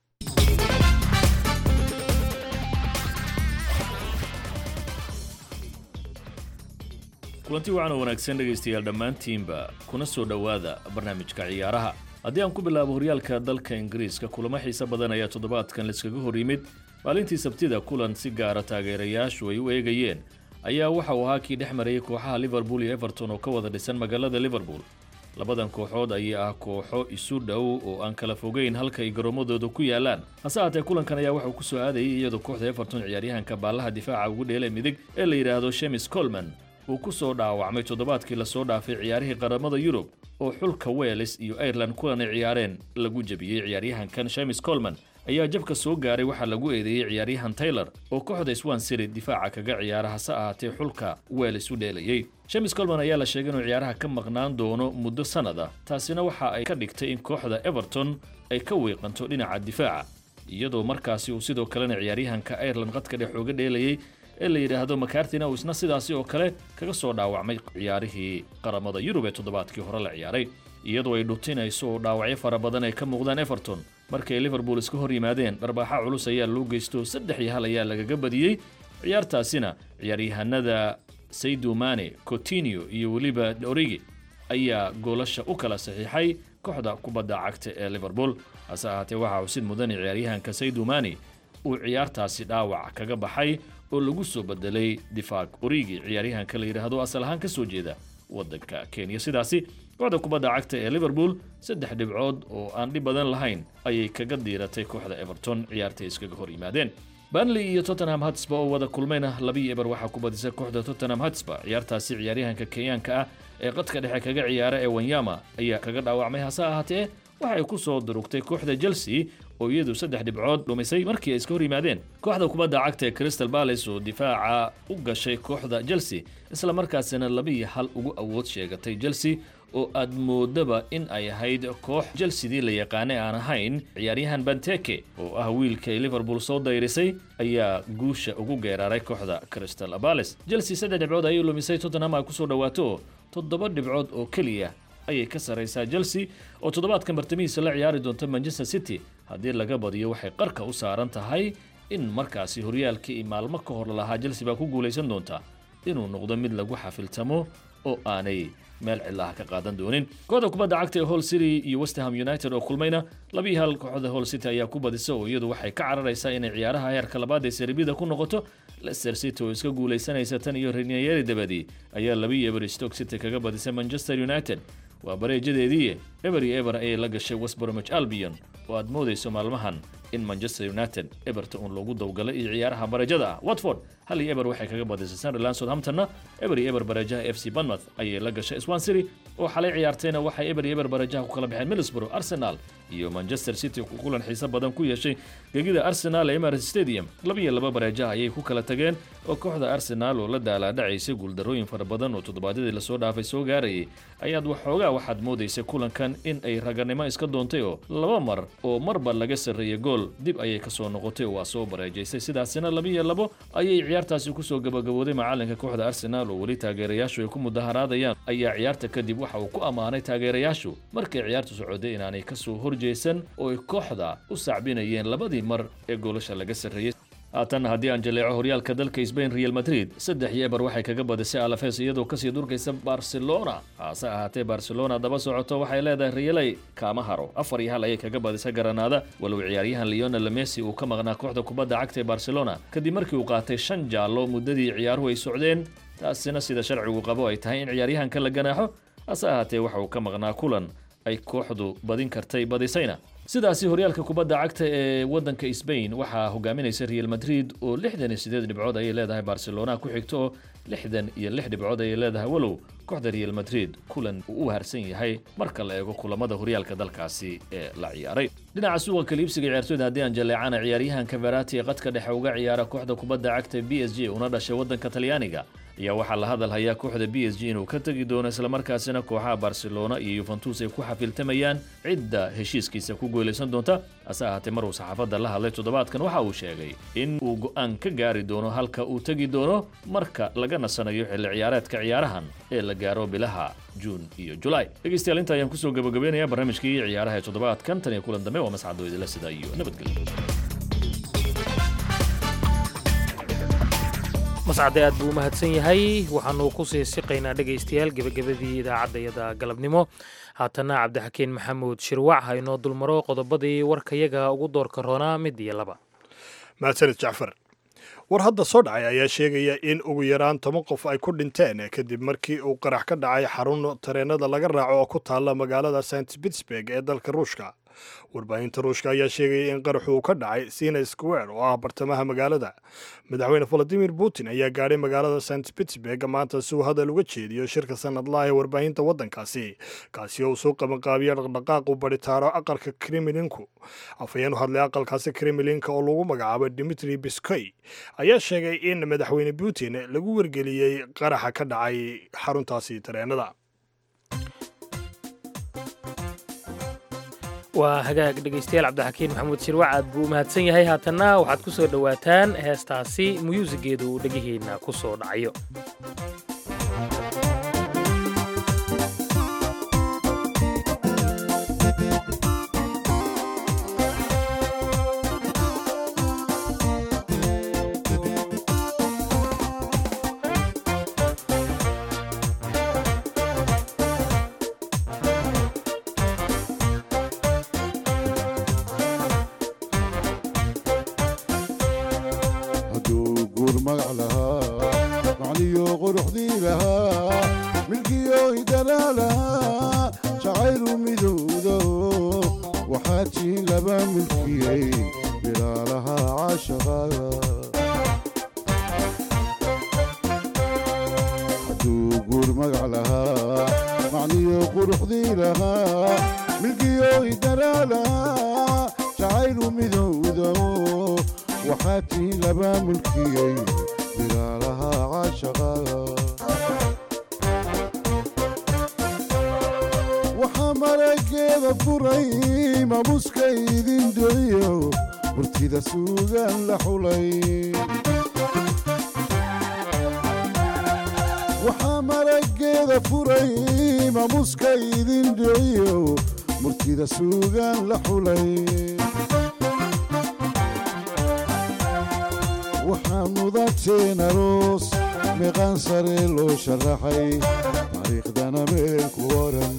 kulanti wacan oo wanaagsan dhegaystayaal dhammaantiinba kuna soo dhowaada barnaamijka ciyaaraha haddii aan ku bilaabo horyaalka dalka ingiriiska kulamo xiise badan ayaa toddobaadkan laiskaga hor yimid maalintii sabtida kulan si gaara taageerayaashu ay u eegayeen ayaa waxa uu ahaa kii dhex marayay kooxaha liverpool iyo everton oo ka wada dhisan magaalada liverpool labadan kooxood ayaa ah kooxo isu dhow oo aan kala fogeyn halka ay garoomadooda ku yaalaan hase haatee kulankan ayaa waxauu ku soo aadayay iyadoo kooxda everton ciyaaryahanka baallaha difaaca ugu dheelay midig ee la yidhaahdo shemis colman uu ku soo dhaawacmay toddobaadkii lasoo dhaafay ciyaarihii qaramada yurub oo xulka wales iyo ireland kulan ay ciyaareen lagu jebiyey ciyaaryahankan shemis colman ayaa jabka soo gaaray waxaa lagu eedeeyey ciyaaryahan taylor oo kooxda swan city difaaca kaga ciyaara hase ahaatee xulka wales u dheelayey shemis colman ayaa la sheegay inuu ciyaaraha ka maqnaan doono muddo sannad ah taasina waxa ay ka dhigtay in kooxda everton ay ka wiiqanto dhinaca difaaca iyadoo markaasi uu sidoo kalena ciyaaryahanka ireland qadka dhex ooga dheelayey ee la yidhaahdo makartina uu isna sidaasi oo kale kaga soo dhaawacmay ciyaarihii qaramada yurub ee toddobaadkii hore la ciyaaray iyadoo ay dhutinayso oo dhaawacyo fara badan ay ka muuqdaan everton markay liverpool iska hor yimaadeen dharbaaxa culus ayaa loo geysto saddex iyo hal ayaa lagaga badiyey ciyaartaasina ciyaaryahanada saydu mane cotinio iyo weliba origi ayaa goolasha u kala saxiixay kooxda kubadda cagta ee liverpool hase ahaatee waxaa xusid mudan ciyaaryahanka saydu mane uu ciyaartaasi dhaawac kaga baxay oo lagu soo bedelay difaaq origi ciyaaryahanka la yidhaahdo asal ahaan ka soo jeeda waddanka kenya sidaasi kooxda kubadda cagta ee liverpool saddex dhibcood oo aan dhib badan lahayn ayay kaga diiratay kooxda everton ciyaartay iskaga hor yimaadeen banley iyo tottenham hotspur oo wada kulmayna labii eber waxaa ku badisay kooxda tottenham hotspur ciyaartaasi ciyaaryahanka kenyaanka ah ee qadka dhexe kaga ciyaara ee wanyama ayaa kaga dhaawacmay hase ahaatee waxay ku soo durugtay kooxda chelsea oo iyadu saddex dhibcood dhumisay markii ay iska hor yimaadeen kooxda kubadda cagta ee crystal palace oo difaaca u gashay kooxda chelsea isla markaasina labiiyo hal ugu awood sheegatay chelsea oo aad moodaba in ay ahayd koox chelseadii la yaqaanay aan ahayn ciyaaryahan banteke oo ah wiilkay liverpool soo dayrisay ayaa guusha ugu geeraaray kooxda crystal palace chelsea saddex dhibcood ayay lumisay tottenham ay kusoo dhawaato toddoba dhibcood oo keliya ayay ka sarraysaa chelsea oo toddobaadkan bartamihiisa la ciyaari doonta manchester city haddii laga badiyo waxay qarka u saaran tahay in markaasi horyaalkii maalmo ka hor lahaa chelsea baa ku guulaysan doonta inuu noqdo mid lagu xafiltamo oo aanay meel cilaha ka qaadan doonin kooxda kubadda cagta ee hall city iyo westham united oo kulmayna labii hal kooxda hall city ayaa ku badisa oo iyadu waxay ka cararaysaa inay ciyaaraha heerka labaad ee serbida ku noqoto leicester city oo iska guulaysanaysa tan iyo renieri dabadii ayaa labii eber stoke city kaga badisay manchester united waa bareejadeedii eber iyo eber ayay la gashay westbromich albion oo aad moodayso maalmahan in manchester united eberta uun loogu dawgalay iyo ciyaaraha bareejada ah watford hal iyo eber waxay kaga badisay sunderland southamptonna eber iyo eber bareejaha f c bournemouth ayay la gashay swan city oo xalay ciyaartayna waxay eber iyo eber bareejaha ku kala baxeen middlesbrough arsenal iyo manchester city ku kulan xiise badan ku yeeshay gegida arsenal ee emirates stadium laba iyo laba bareejaha ayay ku kala tageen oo kooxda arsenal oo la daalaadhacaysay guuldarooyin fara badan oo toddobaadyadii lasoo dhaafay soo gaarayay ayaad waxoogaa waxaad moodaysay kulankan in ay raganimo iska doontay oo laba mar oo marba laga sarreeyay gool gool dib ayay ka soo noqotay oo waa soo bareejaysay sidaasina labiiyo labo ayay ciyaartaasi kusoo gabagabooday macalinka kooxda arsenaal oo weli taageerayaashu ay ku mudaharaadayaan ayaa ciyaarta kadib waxa uu ku ammaanay taageerayaashu markay ciyaartu socotay inaanay ka soo horjeesan oo ay kooxda u sacbinayeen labadii mar ee goolasha laga sarreeyey haatan haddii aan jaleeco horyaalka dalka sbain real madrid saddex iyo eber waxay kaga badisay alafes iyadoo kasii durkaysa barcelona hase ahaatee barcelona daba socoto waxay leedahay realay kaama haro afar iyo hal ayay kaga badisay garanaada walow ciyaaryahan leonel messi uu ka maqnaa kooxda kubadda cagta ee barcelona kadib markii uu qaatay shan jaallo muddadii ciyaaruhu ay socdeen taasina sida sharcigu qabo ay tahay in ciyaaryahanka la ganaaxo hase ahaatee waxa uu ka maqnaa kulan ay kooxdu badin kartay badisayna sidaasi horyaalka kubadda cagta ee waddanka sbain waxaa hogaaminaysa real madrid oo lixdan iyo sideed dhibcood ayay leedahay barcelona ku xigto oo lixdan iyo lix dhibcood ayay leedahay walow kooxda real madrid kulan uu u harsan yahay marka la eego kulamada horyaalka dalkaasi ee la ciyaaray dhinaca suuqa kaliibsiga ciyaartooyda haddii aan jaleecana ciyaaryahanka verati ee qadka dhexe uga ciyaara kooxda kubadda cagta b s g una dhashay waddanka talyaaniga ayaa waxaa la hadal hayaa kooxda b s g inuu ka tegi doono islamarkaasina kooxaha barcelona iyo yuventus ay ku xafiltamayaan cidda heshiiskiisa ku gooleysan doonta hase ahaatee mar uu saxaafadda la hadlay toddobaadkan waxa uu sheegay in uu go'aan ka gaari doono halka uu tegi doono marka laga nasanayo xilli ciyaareedka ciyaarahan ee la gaaro bilaha juun iyo julaay dhegeystayaal inta ayaan kusoo gabagabeynayaa barnaamijkii ciyaaraha ee toddobaadkan tan iyo kulan dambe waa mascadoo idila sida iyo nabadgelyo mascade aad buu u mahadsan yahay waxaanu ku sii siqaynaa dhegaystayaal gebagabadii idaacaddayada galabnimo haatana cabdixakiin maxamuud shirwac ha inoo dulmaro qodobadii warkayaga ugu doorka roonaa mid iyo laba mahadsanid jacfar war hadda soo dhacay ayaa sheegaya in ugu yaraan toban qof ay ku dhinteen kadib markii uu qarax ka dhacay xarun tareenada laga raaco oo ku taalla magaalada st pittsburg ee dalka ruushka warbaahinta ruushka ayaa sheegaya in qaraxu uu ka dhacay sina square oo ah bartamaha magaalada madaxweyne valadimir putin ayaa gaadhay magaalada st pittsburg maanta si uu hadal uga jeediyo shirka sanadlaha ee warbaahinta waddankaasi kaasi oo uu soo qabanqaabiya dhaqdhaqaaqu baritaaro aqalka kremlinku afhayeen u hadlay aqalkaasi kremlinka oo lagu magacaabo dimitri biskoy ayaa sheegay in madaxweyne putin lagu wargeliyey qaraxa ka dhacay xaruntaasi tareenada waa hagaag dhegaystayaal cabdixakiin maxamuud shirwac aad buu u mahadsan yahay haatanna waxaad ku soo dhowaataan heestaasi muyuusigeedu uu dhegihiinna ku soo dhacayo hadduu guur magac lahaa macniyo quruxdii lahaa milkiyo hidalaa lahaa jacaylu midowdo waxaa tiin laba milkiyey bilaalaha caashaqaga hadduu guur magac lahaa macniyo quruxdii lahaa milkiyo hidalaa lahaa jacaylu midowdo waxaa tiin laba mulkiyey bilaalaha caashaqaga waxaa marageeda furay mamuska idin doliyo burtida suugaan la xulay waxaa marageeda furay mamuska idin doliyo murtida suugaan la xulay waxaa mudateen aroos meeqaan sare loo sharaxay taariikhdana meel ku oran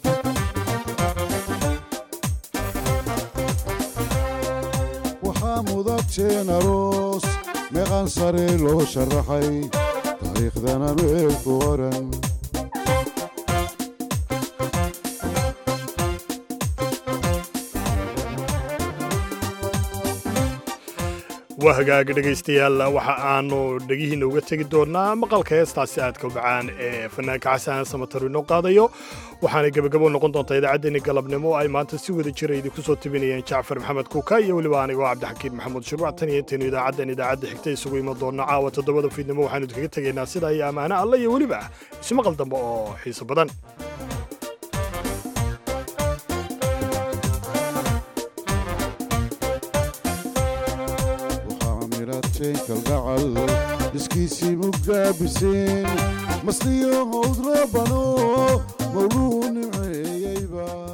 waxaa mudateen aroos meeqaan sare loo sharaxay taariikhdana meel ku oran waa hagaag dhegaystayaal waxa aanu dhegihiinna uga tegi doonaa maqalka heestaasi aadka bacaan ee fanaanka xasan samataru inoo qaadayo waxaana gebagabo noqon doontaa idaacaddeenni galabnimo ay maanta si wada jira idinku soo tabinayeen jacfar maxamed kuuka iyo weliba anigoo cabdixakiin maxamuud shirwac tan iyo intaynu idaacaddan idaacadda xigta isugu iman doonno caawa toddobada fiidnimo waxaanu idinkaga tegaynaa sidaa iyo ammaano alle iyo weliba ismaqal dambe oo xiiso badan maasheen kalgacal dhiskiisii mugaabiseen masliyo howd roobano mawluu nimceeyeyba